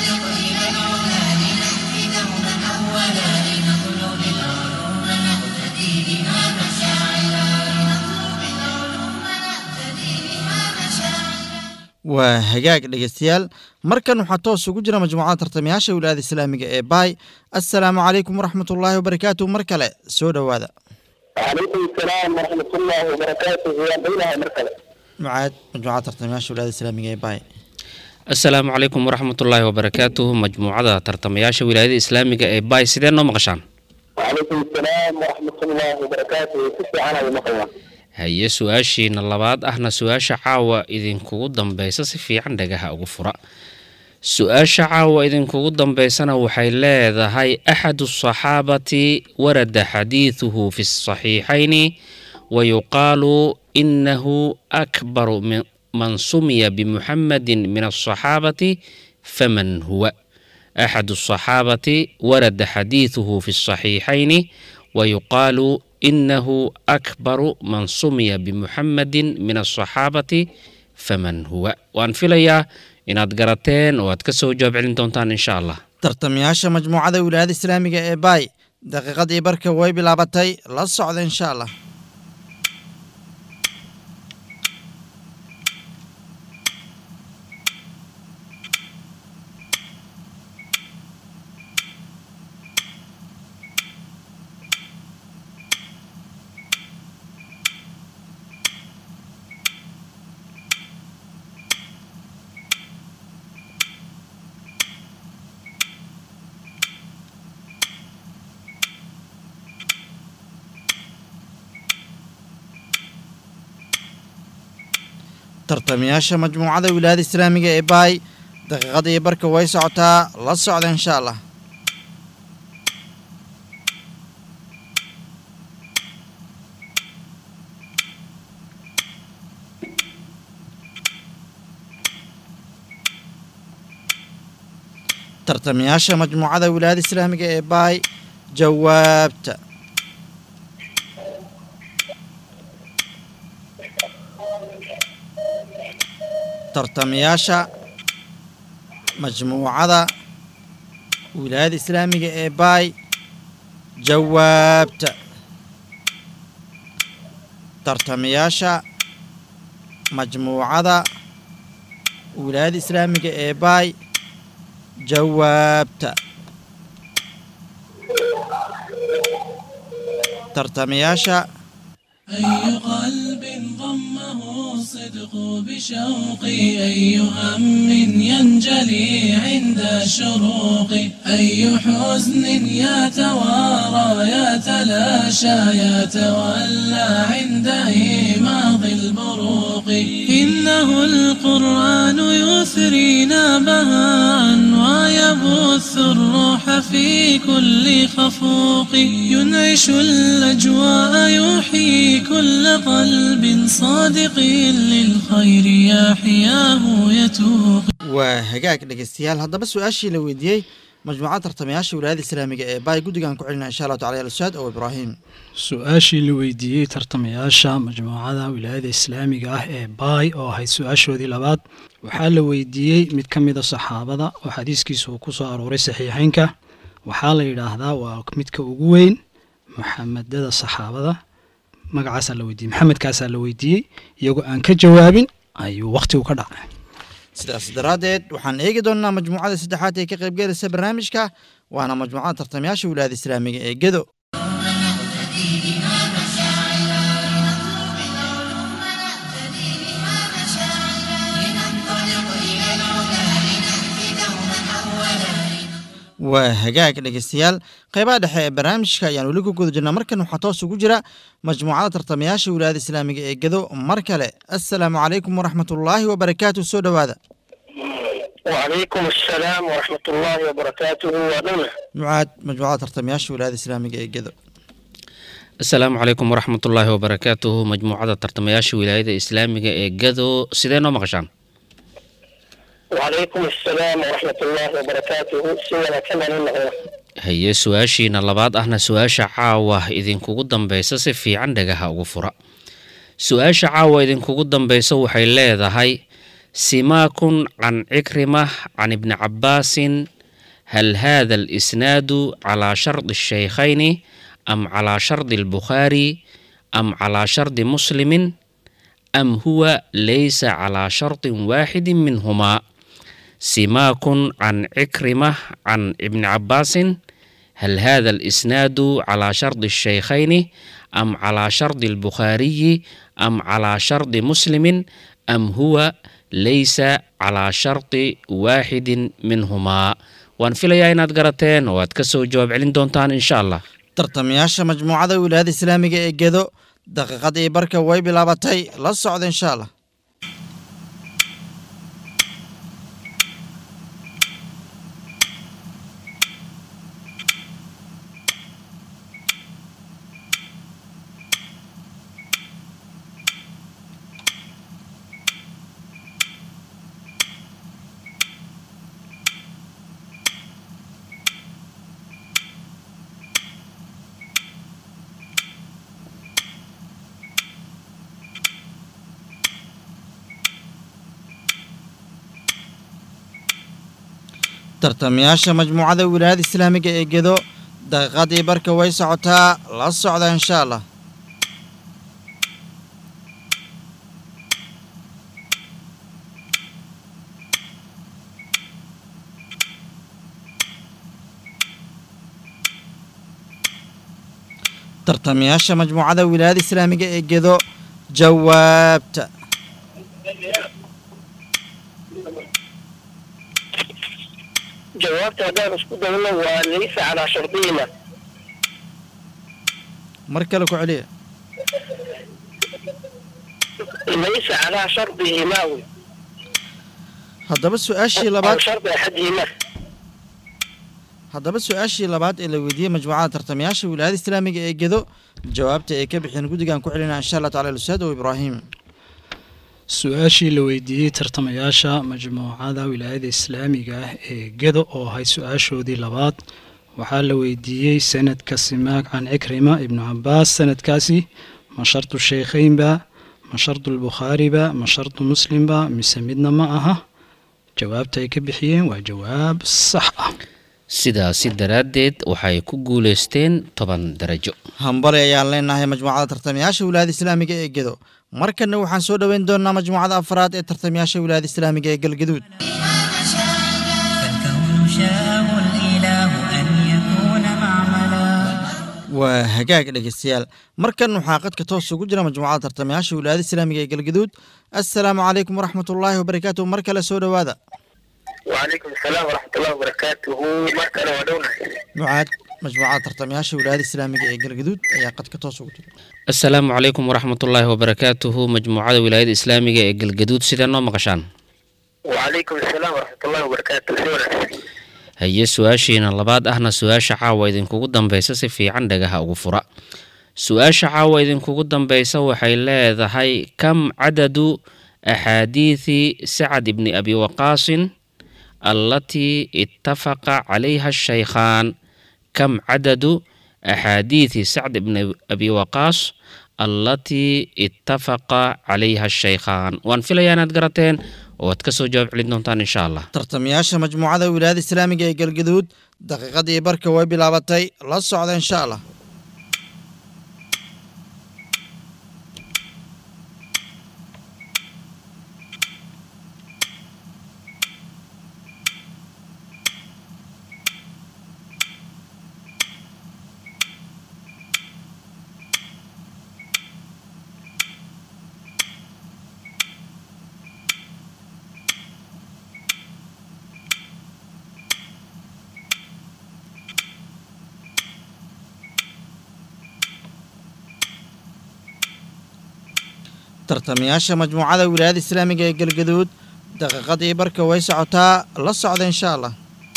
waa hagaag dhegeystayaal markan waxaa toos ugu jira majmuucada tartamayaasha wilaayada islaamiga ee bay assalaamu calaykum waraxmatullaahi wabarakaatu mar kale soo dhowaada وعليكم السلام ورحمة الله وبركاته يا بينها مركلة mucaad majmuucada tartamayaasha wilaayada islaamiga ee bay asalaamu calaykum waraxmatullaahi wabarakaatuhu majmuucada tartamayaasha wilaayada islaamiga ee baay sidee noo maqashaan وعليكم السلام ورحمة الله وبركاته كيف أنا بمقلة haye su-aashiina labaad ahna su-aasha caawa idinkugu dambeysa si fiican dhagaha ugu fura su-aasha caawa idinkugu dambeysana waxay leedahay axadu asaxaabati warada xadiiduhu fi saxiixayni wayuqaalu inahu akbaru min- man sumiya bimuxamadin min asaxaabati faman huwa أحد الصحابة ورد حديثه في الصحيحين ويقال إنه أكبر من سمي بمحمد من الصحابة فمن هو وأن فيليا إن أدقرتين وأتكسو جواب علم دونتان إن شاء الله tartamayaasha majmuucada wilaayada islaamiga ee baay daqiiqadii barka way bilaabatay la socda insha allah tartamayaasha majmuucada wilaayada islaamiga ee baay daqiiqadii barka way socotaa la socda insha allah tartamayaasha majmuucada wilaayada islaamiga ee baay jawaabta tartamayaasha majmuucada wilaayada islaamiga ee baay jawaabta tartamayaasha majmuucada wilaayada islaamiga ee baay jawaabta tartamayaasha أي قلب ضمه الصدق بشوقي أي هم ينجلي عند الشروق أي حزن يتوارى يتلاشى يتولى عند إيماض البروق إنه القرآن يثرينا بهاء ويبث الروح في كل خفوق ينعش الأجواء يحيي كل قلب صادق للخير يحياه يتوق waa hagaag dhegeystayaal haddaba su-aashii la weydiiyey majmuucada tartamayaasha wilaayada islaamiga ee baay guddigan ku celina insha allahu tacala ya ustaad ow ibraahim su-aashii la weydiiyey tartamayaasha majmuucada wilaayada islaamiga ah ee baay oo ahayd su-aashoodii labaad waxaa la weydiiyey mid ka mida saxaabada oo xadiiskiisa uu ku soo arooray saxiixeynka waxaa la yidhaahdaa waa midka ugu weyn maxamedada saxaabada magacaasaa la weydiiyey maxamedkaasaa la weydiiyey iyagoo aan ka jawaabin ayuu wakhtigu ka dhacay sidaas daraaddeed waxaan eegi doonnaa majmuucada saddexaad ee ka qaybgelaysa barnaamijka waana majmuucada tartamayaasha wilaayada islaamiga ee gedo waa hagaag dhegeystayaal qeybaha dhexe ee barnaamijka ayaan weli ku guda jirnaa markan waxaa toos ugu jira majmuucada tartamayaasha wilaayada islaamiga ee gedo mar kale assalaamu calaykum waraxmatullaahi wabarakaatu soo dhowaada وعليكم السلام ورحمة الله وبركاته ودولة mucaad majmuucada tartamayaasha wilaayada islaamiga ee gedo asalaamu calaykum waraxmatullaahi wabarakaatuhu majmuucada tartamayaasha wilaayada islaamiga ee gado sidee noo maqashaan وعليكم السلام ورحمة الله وبركاته سيدنا كما نقول haye su-aashiina labaad ahna su-aasha caawa idinkugu dambeysa si fiican dhagaha ugu fura su-aasha caawa idinkugu dambeysa waxay leedahay simaakun can cikrimah can ibni cabaasin hal hada alisnaadu calaa shardi الshaykhayni am calaa shardi albukhaari am calaa shardi muslimin am huwa laysa calaa shardin waaxidin minhumaa simaakun can cikrimah can ibni cabaasin hal hada alisnaadu calaa shardi الshaykhayni am calaa shardi albukhaariyi am calaa shardi muslimin am huwa laysa calaa sharti waaxidin minhumaa waan filayaa inaad garateen oo aad ka soo jawaab celin doontaan insha allah tartamayaasha majmuucada wilaayada islaamiga ee gedo daqiiqad iyo barka way bilaabatay la socda insha allah tartamayaasha majmuucada wilaayada islaamiga ee gedo daqiiqad iyo barka way socotaa la socda insha allah tartamayaasha majmuucada wilaayada islaamiga ee gedo jawaabta jawaabta haddaan isku dayno waa laysa calaa shardihima mar kale ku celiya laysa calaa shardihima wey haddaba su-aashii aw labaad shardi axadihima haddaba su-aashii labaad ee la weydiiyey majmuucada tartamayaasha wilaayada islaamiga ee gedo jawaabta ay ka bixeen guddigan ku celinaa insha allah tacala ustaad o ibraahim su-aashii la weydiiyey tartamayaasha majmuucada wilaayada islaamiga ah ee gedo oo ahayd su-aashoodii labaad waxaa la weydiiyey sanadka simaag can cikrima ibnu cabaas sanadkaasi ma shardu sheykheynba ma shardu lbukhaariba ma shardu muslimba mise midna ma aha jawaabta ay ka bixiyeen waa jawaab sax ah sidaasi daraaddeed waxay ku guulaysteen toban darajo hambali ayaan leenahay majmuucada tartamayaasha wilaayada islaamiga ee gedo markana waxaan soo dhoweyn doonaa majmuucada afraad ee tartamayaasha wilaayada islaamiga ee galgaduud فالكون شاءه الإله أن يكون معملا waa hagaag dhegeystayaal markan waxaa qadka toos ugu jira majmuucada tartamayaasha wilaayada islaamiga ee galgaduud assalaamu calaykum waraxmatullaahi wabarakaatuh mar kale soo dhowaada wacalaykum asalaam waraxmatullahi wabarakaatuhu mar kale waa dhownahay nucaad majmuucada tartamayaasha wilaayada islaamiga ee galgaduud ayaa qadka toos ugu jira asalaamu calaykum waraxmatullaahi wabarakaatuhu majmuucada wilaayada islaamiga ee galgaduud sidee noo maqashaan wacalaykum asalaam waraxmatullahi wabarakaatuhu si wanaagsan haye su-aashiina labaad ahna su-aasha caawa idinkugu dambeysa si fiican dhagaha ugu fura su-aasha caawa idinkugu dambeysa waxay leedahay kam cadadu axaadiidi sacad ibni abi waqaasin allatii ittafaqa calayha shaykhaan kam cadadu axaadiidi sacd ibni abi waqaas allatii ittafaqa calayha shaykhaan waan filayaa inaad garateen oo aad ka soo jawaab celin doontaan insha allah tartamayaasha majmuucada wilaayada islaamiga ee galgaduud daqiiqadii barka way bilaabatay la socda insha allah tartamayaasha majmuucada wilaayada islaamiga ee galgaduud daqiiqadii barka way socotaa la socda insha allah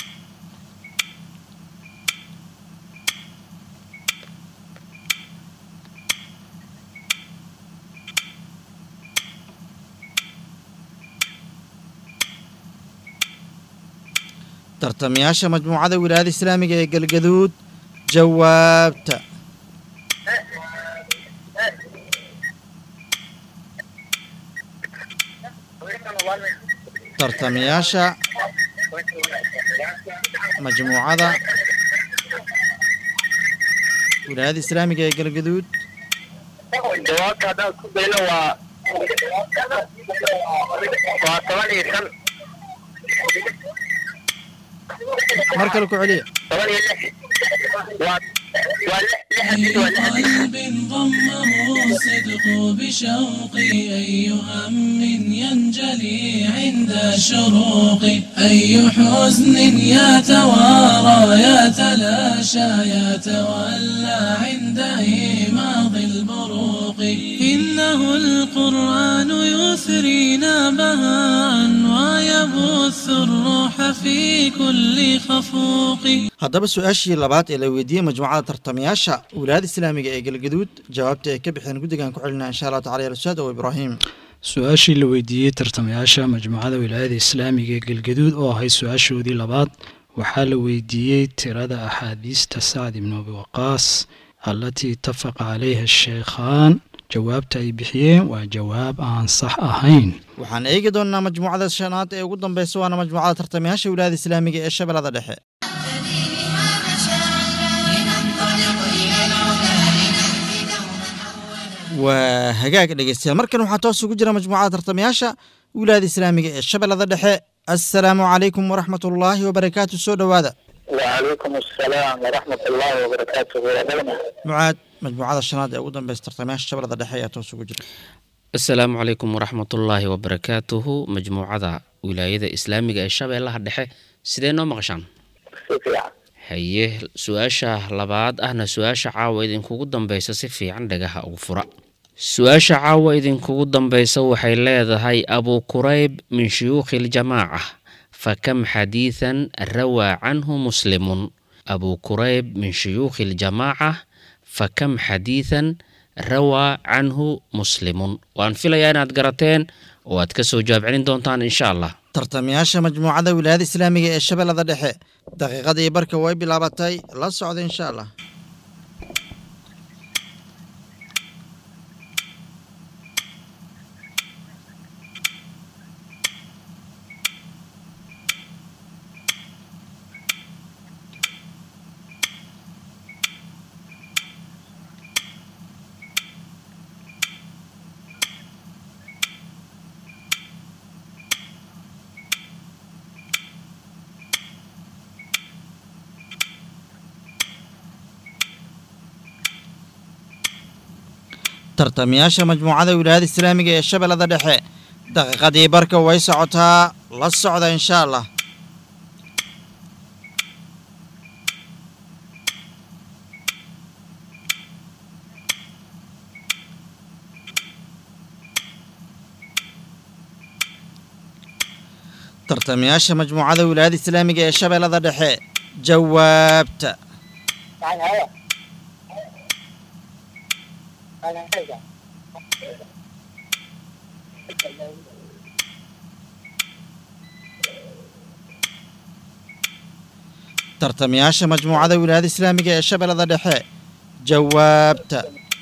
tartamayaasha majmuucada wilaayada islaamiga ee galgaduud jawaabta tartamayaasha majmuucada wilaayada islaamiga ee galgaduud jawaabta haddaan isku dayno waa waa toban iyo shan mar kale ku celiya toban iyo lix waa waa lix lix xadiis waa lix xadiis قلب ضمه الصدق بشوقي أي هم ينجلي عند الشروق أي حزن يتوارى يتلاشى يتولى عند إيماض البروق إنه القرآن يثرينا بهاء ويبث الروح في كل خفوق haddaba su-aashii labaad ee la weydiiyey majmuucada tartamayaasha wilaayada islaamiga ee galgaduud jawaabta ay ka bixeen guddigan ku celinaa insha allahu tacala yalusaad oo ibraahim su-aashii la weydiiyey tartamayaasha majmuucada wilaayada islaamiga ee galgaduud oo ahayd su-aashoodii labaad waxaa la weydiiyey tirada axaadiista sacd ibnu abi waqaas allatii itafaqa calayha sheekhaan jawaabta ay bixiyeen waa jawaab aan sax ahayn waxaan eegi doonnaa majmuucada shanaad ee ugu dambeysa waana majmuucada tartamayaasha wilaayada islaamiga ee shabeellada dhexe waa hagaag dhegeystayaal markan waxaa toos ugu jira majmuucada tartamayaasha wilaayada islaamiga ee shabeellada dhexe assalaamu calaykum waraxmatullaahi wabarakaatu soo dhowaada وعليكم السلام ورحمة الله وبركاته ودلنا mucaad majmuucada shanaad ee ugu dambeysa tartamayaasha shabeellada dhexe ayaa toos ugu jira asalaamu calaykum waraxmatullaahi wabarakaatuhu majmuucada wilaayada islaamiga ee shabeellaha dhexe sidee noo maqashaan سفيا haye su-aasha labaad ahna su-aasha caawa idinkugu dambeysa si fiican dhagaha ugu fura su-aasha caawa idinkugu dambeysa waxay leedahay abuu kurayb min shuyuukhi ljamaaca fakam xadiidan rawaa canhu muslimun abuu kurayb min shuyuukhi ljamaaca fakam xadiidan rawaa canhu muslimun waan filayaa inaad garateen oo aad kasoo jawaab celin doontaan insha allah tartamayaasha majmuucada wilaayada islaamiga ee shabeellada dhexe daqiiqadii barka way bilaabatay la socda insha allah tartamayaasha majmuucada wilaayada islaamiga ee shabeellada dhexe daqiiqadii barka way socotaa la socda insha allah tartamayaasha majmuucada wilaayada islaamiga ee shabeellada dhexe jawaabta يعني هذا أنا هذا tartamayaasha majmuucada wilaayada islaamiga ee shabeellada dhexe jawaabta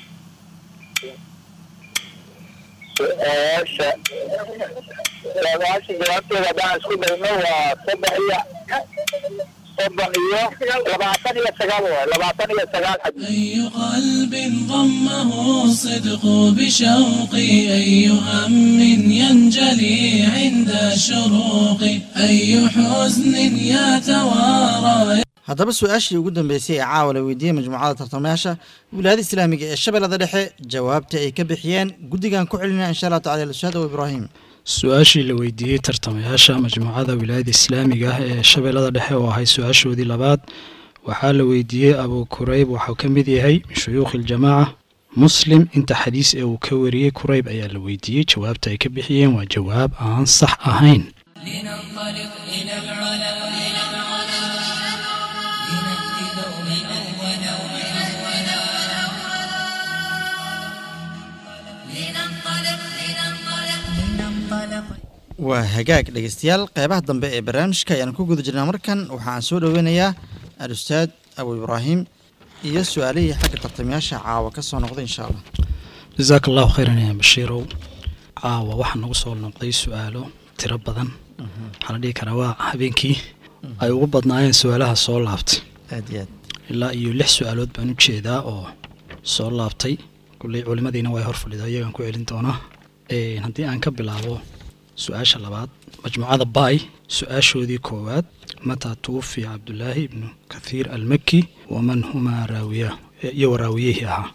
su-aasha su-aasha jawaabteeda haddaan isku dayno waa soddon iyo soddon iyo labaatan iyo sagaal waay labaatan iyo sagaal xadiis أي قلب ضمه الصدق بشوقي أي هم ينجلي عند الشروق أي حزن يتوارى haddaba su-aashii ugu dambeysay ee caawa la weydiiyey majmuucada tartamayaasha wilaayada islaamiga ee shabeellada dhexe jawaabta ay ka bixiyeen guddigan ku celinaa insha allah tacala lushaad o ibraahim su-aashii la weydiiyey tartamayaasha majmuucada wilaayada islaamiga ah ee shabeellada dhexe oo ahay su-aashoodii labaad waxaa la weydiiyey abuu kurayb waxuu ka mid yahay min shuyuukhi aljamaaca muslim inta xadiis ee uu ka wariyey kurayb ayaa la weydiiyey jawaabta ay ka bixiyeen waa jawaab aan sax ahayn لننطلق إلى العلا إلى العلا لنأتي دوما أولا أولا لننطلق لننطلق لننطلق waa hagaag dhegeystayaal qeybaha dambe ee barnaamijka ayaan ku guda jirnaa markan waxaan soo dhoweynayaa al-ustaad abu ibraahim iyo su-aalihii xagga tartamayaasha caawa ka soo noqday insha allah jasaaka allahu khayran ya bashiirow caawa waxaa nagu soo noqday su-aalo tiro badan waxaa la dhihi karaa waa habeenkii ay ugu badnaayeen su-aalaha soo laabtay aad iyo aad ilaa iyo lix su-aalood baan u jeedaa oo soo laabtay kulley culimadiina way hor fadhidaa iyagaan ku celin doonaa Een, haddii aan ka bilaabo su-aasha labaad majmuucada baay su-aashoodii koowaad mataa tuwufiya cabdulaahi ibnu kathiir almaki waman humaa raawiyaa iyo waraawiyihii ahaa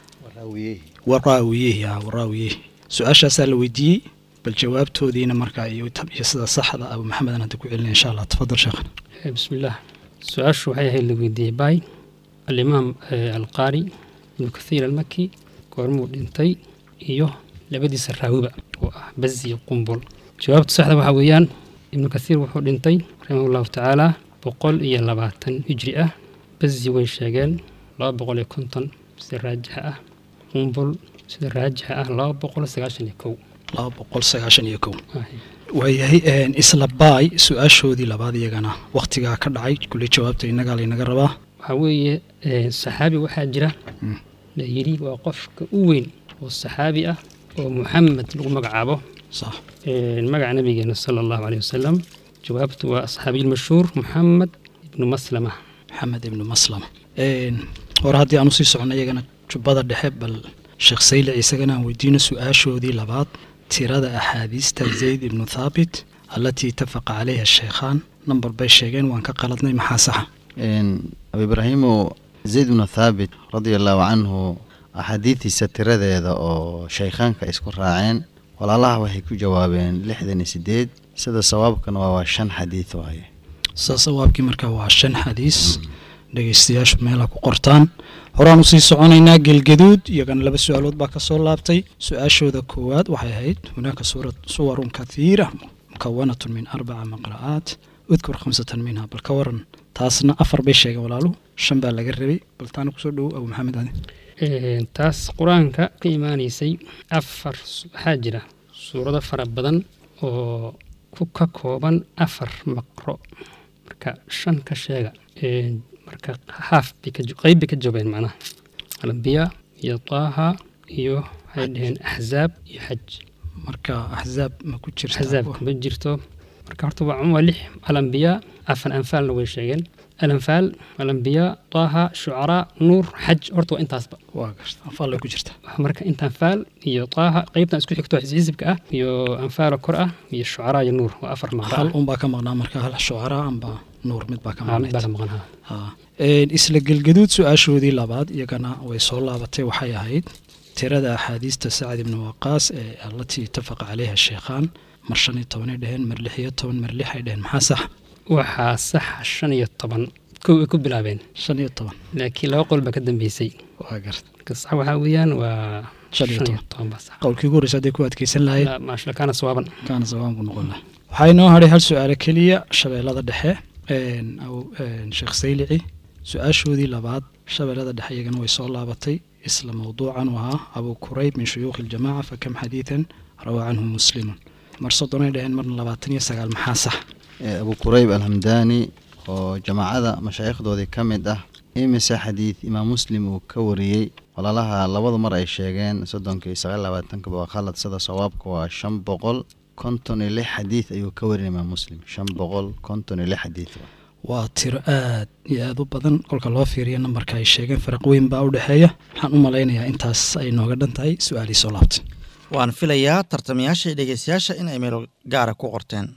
waraawiyihii ahaa waraawiyihii su-aashaasaa la weydiiyey bal jawaabtoodiina markaa iyo tab- iyo sida saxda abu maxamedan hadda ku celinaya insha allah tafadal sheekhana Eh, bismillaah su-aashu waxay ahayd la weydiiyey baay alimaam eh, alqaari ibnu kathiir almaki goormuu dhintay iyo labadiisa raawiba oo ah bazi iyo qumbul jawaabta saxda waxaa weeyaan ibnu kathiir wuxuu dhintay raximah llahu tacaala boqol iyo labaatan hijri ah bazi way sheegeen laba boqol iyo konton sida raajixa ah qumbul sida raajixa ah laba boqol sagaashan iyo kow laba boqol sagaashan iyo kow Ah, waayahay een, isla baay su-aashoodii labaad iyagana wakhtigaa ka dhacay kulli jawaabta innagaa laynaga rabaa waxaa weeye eh, saxaabi waxaa jira Mm. la yidhi waa qofka u weyn oo saxaabi ah oo muxamed lagu magacaabo sax Eh, magaca nabigeena sala allahu caleyhi wasalam jawaabtu waa asxaabiyilmashhuur muxamed ibnu maslama maxamed ibnu maslama Een, hore haddii aan usii socno iyagana jubbada dhexe bal sheekh saylic isagana aan weydiino su-aashoodii labaad tirada axaadiista zayd ibnu thaabit allatii itafaqa calayha sheekhaan nambar bay sheegeen waan ka qaladnay maxaa saxa Een, abu ibraahimu zayd bnu thaabit radia allahu canhu axaadiidiisa tiradeeda oo shaykhaanka isku raaceen walaalaha waxay ku jawaabeen lixdan iyo sideed sida sawaabkana waa waa shan xadiid waaye saa sawaabkii markaa waa shan xadiis dhegeystayaashu meela ku qortaan horaan usii soconaynaa gelgaduud iyagana laba su-aalood baa kasoo laabtay su-aashooda koowaad waxay ahayd hunaaka suura- suwarun kathiira mukawanatun min arbaca maqra'aat udkur khamsatan minha bal ka waran taasna afar bay sheegeen walaalu shan baa laga rabay bal taana kusoo dhowo abu maxamed adi Eh, taas qur-aanka ka imaanaysay afar su- waxaa jira suurado fara badan oo ku ka kooban afar maqro marka shan ka sheega Eh, marka haaf bay ka jo- qayb bay ka joogeen macnaha alambiya iyo taaha iyo waxay dhaheen axzaab iyo xaj marka axzaab ma ku jirta axzaabka ma jirto marka horta waa waa lix alambiya afan anfaalna way sheegeen alanfaal alambiya taaha shucaraa nuur xaj horta waa intaasba waa garta anfaalla ku jirta marka inta anfaal iyo taaha qaybtan isku xigto xisibka ah iyo anfaalo kor ah iyo shucaraa iyo nuur waa afar maqra hal unbaa ka maqnaa marka hal shucaraa amba nuur mid baa ka ah mid baa ka maqnayd maqan ha Haa. Een, isla gelgaduud su-aashoodii labaad iyagana way soo laabatay waxay ahayd tirada axaadiista sacad ibni waqaas ee allatii itafaqa calayha sheekhaan mar shan iyo tobanay dheheen mar lix iyo toban mar lix ay dheheen maxaa sax waxaa saxa shan iyo toban kow ay ku bilaabeen shan iyo toban laakiin laba qol baa ka dambeysay waa garta marka sax waxaa weeyaan waa Shan shan iyo iyo toban. toban baa sax qowlkii ugu horreysa hadday ku adkeysan lahayd La- maasha kaana sawaaban kaana sabaan buu noqon lahaa waxaa inoo hadhay hal su-aalo keliya shabeellada dhexe een, aw- een, sheekh saylici su-aashoodii labaad shabeellada dhexe iyagana way soo laabatay isla mowduucan u ahaa abu kurayb min shuyuukhi iljamaaca fakam xadiidan rawaa canhu muslimun mar soddonay dhaheen marna labaatan iyo sagaal maxaa sax Ee, abu kurayb alhamdaani oo jamaacada mashaayikhdoodii ka mid ah imise xadiid imaam muslim uu ka wariyey walaalaha labada mar ay sheegeen soddonka iyo sagaal labaatanka waa khalad sida sawaabka waa shan boqol konton iyo lix xadiid ayuu ka warin imaam muslim shan boqol konton iyo lix xadiid waa. waa tiro aad iyo aad u badan kolka loo fiiriyo nambarka ay sheegeen faraq weyn baa u dhexeeya waxaan u malaynayaa intaas ay nooga dhan tahay su-aalii soo laabtay waan filayaa tartamayaasha iyo dhegeystayaasha in ay meel gaara ku qorteen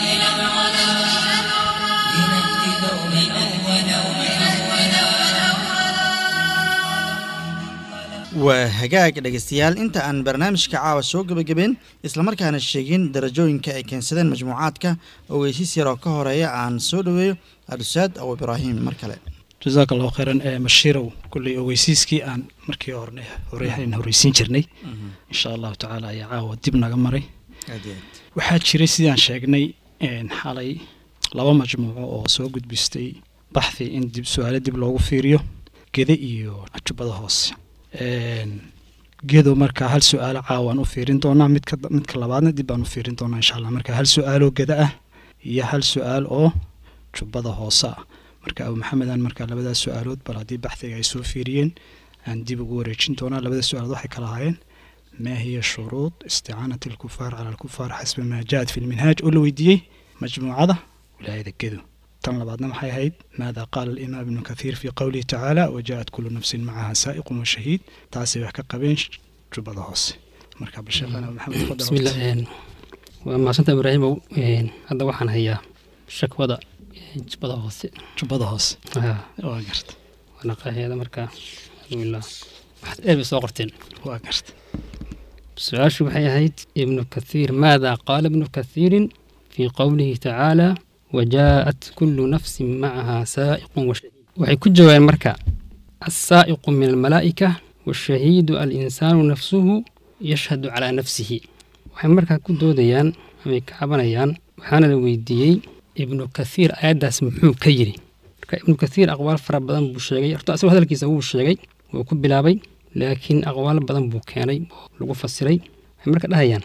لنأتي دوما أولا waa hagaag dhegeystayaal inta aan barnaamijka caawa soo gebagabeyn islamarkaana sheegin darajooyinka ay keensadeen majmuucaadka ogeysiis yaroo ka horeeya aan soo dhoweeyo adusaad abu ibraahim mar kale jazaaka allahu khayran ee mashiirow kulley ogeysiiskii aan markii horne hore aan horeysiin jirnay insha allahu tacaala ayaa caawa dib naga maray aad iyo aad waxaa jiray sidaan sheegnay een, xalay laba majmuuco oo soo gudbistay baxthi in dib su-aalo dib loogu fiiriyo gede iyo jubbada hoose Een, gedo markaa hal su-aalo caawaan u fiirin doonaa midka midka labaadna dib baan u fiirin doonaa insha allah marka hal su-aaloo geda ah iyo hal su-aal oo jubbada hoose ah marka abu maxamedan markaa labadaas su-aalood bal haddii baxdiga ay soo fiiriyeen aan dib ugu wareejin doonaa labada su-aalood waxay kala ahaayeen ما هي شروط استعانة الكفار على الكفار حسب ما جاءت في المنهاج أول ويديي مجموعة ولاية كذو تن بعضنا محي هيد ماذا قال الإمام ابن كثير في قوله تعالى وجاءت كل نفس معها سائق وشهيد تاسي وحكا قبين جبضة هوس مركب الشيخ أنا محمد تفضل بسم الله een, waa mahadsanta ibraahimow een, hadda waxaan hayaa shakwada een, jubbada hoose جبضة هوس Ah, واقرت waa naqaheeda marka alxamdulilah waxaad eeb soo qorteen waa garta su-aashu waxay ahayd ibnu kathiir maada qaala ibnu kathiirin fii qowlihi tacaala wajaa'at kullu nafsin macaha saa'iqun washahiid waxay ku jawaabeen marka assaa'iqu min almalaa'ika washahiidu alinsaanu nafsuhu yashhadu calaa nafsihi waxay markaa ku doodayaan amay ka cabanayaan waxaana la weydiiyey ibnu kathiir aayaddaas muxuu ka yidhi marka ibnu kathiir aqwaal fara badan buu sheegay horta asagoo hadalkiisa wuu sheegay wuu ku bilaabay laakiin aqwaal badan buu keenay oo lagu fasiray waxay marka dhahayaan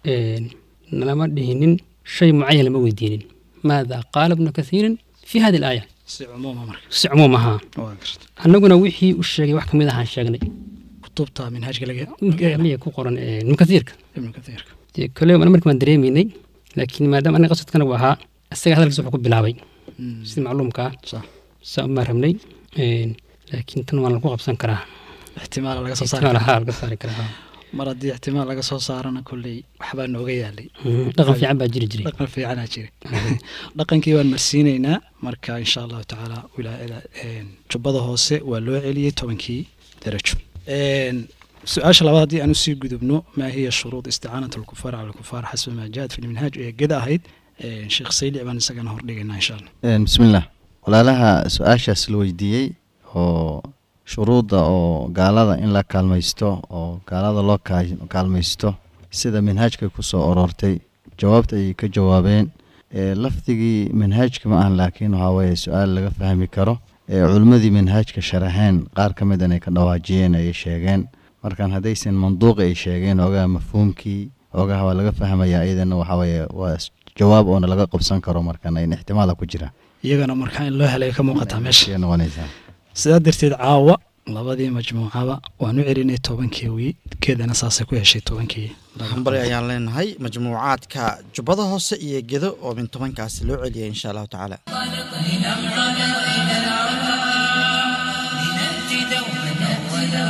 nalama dhihinin shay mucayan lama weydiinin maada qaala ibnu kathiirin fi hadi alaaya si cumuuma marka si cumuum ahaa waa garta annaguna wixii u sheegay wax kamid ahaan sheegnay kutubta minhaajka laga miya ku qoran ee ibnu kathiirka ibnu kathiirka dee kole ana markii waan dareemaynay laakiin maadaama aniga qasadkana uu ahaa isaga hadalkiisa wuxuu ku bilaabay sida macluumka ah sax saa umaa rabnay laakiin tan waan lagu qabsan karaa ixtimaala laga soo saari ixtimaal ahaa laga saari karaa mar haddii ixtimaal laga soo saarana kolley waxbaa nooga yaalay Mhm, dhaqan fiican baa jiri jiray dhaqan fiicanaa jira dhaqankii waan marsiinaynaa marka insha allahu tacaala wilaayada een, jubbada hoose waa loo celiyey tobankii darajo Een, su-aasha labaad haddii aan usii gudubno maa hiya shuruud isticaanat alkufaar cala alkufaar xasba maa jaat fi lminhaaj ee geda ahayd Een, sheekh saylic baan isagana hordhigaynaa insha allah Een, bismillaah walaalaha su-aashaas la weydiiyey oo shuruudda oo gaalada in la kaalmaysto oo gaalada loo kaa- kaalmaysto sida manhaajka ku soo aroortay jawaabta ay ka jawaabeen ee lafdigii manhaajka ma ahan laakiin waxaa weeye su-aal laga fahmi karo ee culimmadii manhaajka sharaxeen qaar ka mid inay ka dhawaajiyeen ayay sheegeen markan haddaysan manduuqi ay sheegeen ogaha mafhuumkii ogaha waa laga fahmayaa iyadana waxaa weeye waa s- jawaab oona laga qabsan karo markan in ixtimaala ku jira iyagana markaa in loo helay ka muuqataa meesha ayay noqonaysaa sidaa darteed caawa labadii majmuucaba waan u celinay tobankii wii keedana saasay ku heshay tobankii hambali ayaan leenahay majmuucaadka jubbada hoose iyo gedo oo min tobankaasi loo celiyay insha allahu tacaala لنأتي دوما أولا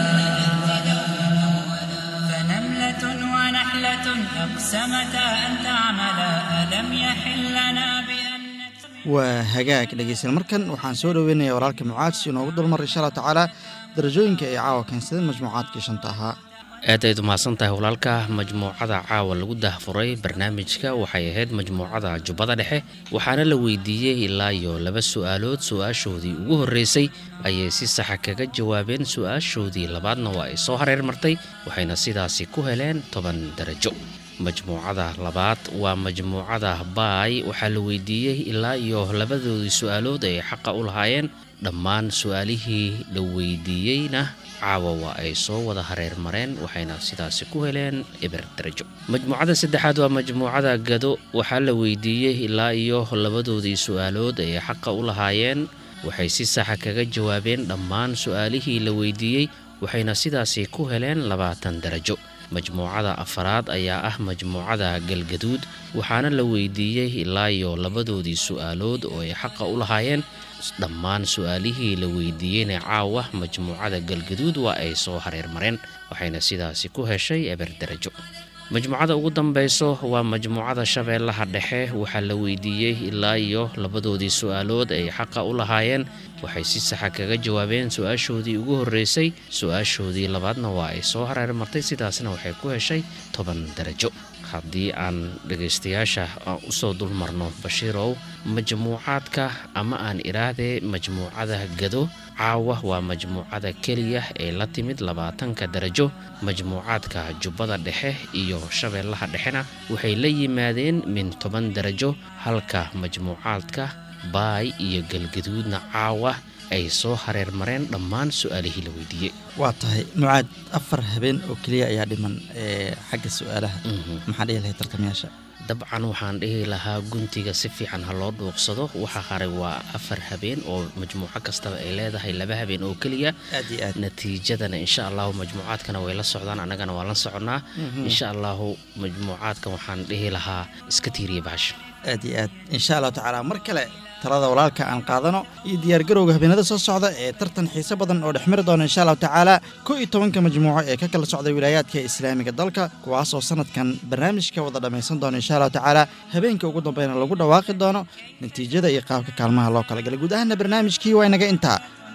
فنملة ونحلة أقسمتا أن تعملا ألم يحل لنا بأن نتبع waa hagaag dhegeystayaal markan waxaan soo dhoweynayaa walaalka mucaad si inoogu dulmar insha allahu tacaala darajooyinka ay caawa keensadeen majmuucaadkii shanta ahaa aad ayd umahadsan tahay walaalka majmuucada caawa lagu dahfuray barnaamijka waxay ahayd majmuucada jubbada dhexe waxaana la weydiiyey ilaa iyo laba su-aalood su-aashoodii ugu horreysay ayay si saxa kaga jawaabeen su-aashoodii labaadna waa ay soo hareer martay waxayna sidaasi ku heleen toban darajo majmuucada labaad waa majmuucada baay waxaa la weydiiyey ilaa iyo labadoodii su-aalood ay xaqa u lahaayeen dhammaan su-aalihii la weydiiyeyna caawa waa ay soo wada hareer mareen waxayna sidaasi ku heleen eber darajo majmuucada saddexaad waa majmuucada gado waxaa la weydiiyey ilaa iyo labadoodii su-aalood ay xaqa u lahaayeen waxay si saxa kaga jawaabeen dhammaan su-aalihii la weydiiyey waxayna sidaasi ku heleen labaatan darajo majmuucada afaraad ayaa ah majmuucada galgaduud waxaana la weydiiyey ilaa iyo labadoodii su-aalood oo ay xaqa u lahaayeen dhammaan su-aalihii la weydiiyeyna caawa majmuucada galgaduud waa ay soo hareer mareen waxayna sidaasi ku heshay eber darajo majmuucada ugu dambeyso waa majmuucada shabeellaha dhexe waxaa la weydiiyey ilaa iyo labadoodii su-aalood ay xaqa u lahaayeen waxay si saxa kaga jawaabeen su-aashoodii ugu horreysay su-aashoodii labaadna waa ay soo hareer martay sidaasna waxay ku heshay toban darajo haddii aan dhegaystayaasha aan usoo dulmarno bashiirow majmuucaadka ama aan idhaahdee majmuucada gado caawa waa majmuucada keliya ee la timid labaatanka darajo majmuucaadka jubbada dhexe iyo shabeellaha dhexena waxay la yimaadeen min toban darajo halka majmuucaadka baay iyo galgaduudna caawa ay soo hareer mareen dhammaan su-aalihii la weydiiyey waa tahay mucaad afar habeen oo keliya ayaa dhiman ee xagga su-aalaha maxaa dhihi lahay tartamayaasha dabcan waxaan dhihi lahaa guntiga si fiican ha loo dhuuqsado waxa haray waa afar habeen oo majmuuco kastaba ay leedahay laba habeen oo keliya aad iyo aad natiijadana insha allahu majmuucaadkana way la socdaan annagana waa la soconnaa insha allahu majmuucaadkan waxaan dhihi lahaa iska tiiriya bahasha aad iyo aad insha allahu tacaala mar kale talada walaalka aan qaadano iyo diyaargarowga habeenada soo socda ee tartan xiise badan oo dhexmari doona insha allahu tacaala kow iyo tobanka majmuuco ee ka kala socda wilaayaadka islaamiga dalka kuwaas oo sanadkan barnaamijka wada dhammaysan doona insha allahu tacaala habeenka ugu dambeyna lagu dhawaaqi doono natiijada iyo qaabka kaalmaha loo kala galay guud ahaana barnaamijkii waa inaga intaa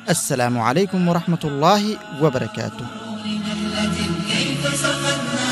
assalaamu calaykum waraxmat ullaahi wabarakaatuh كيف سقتنا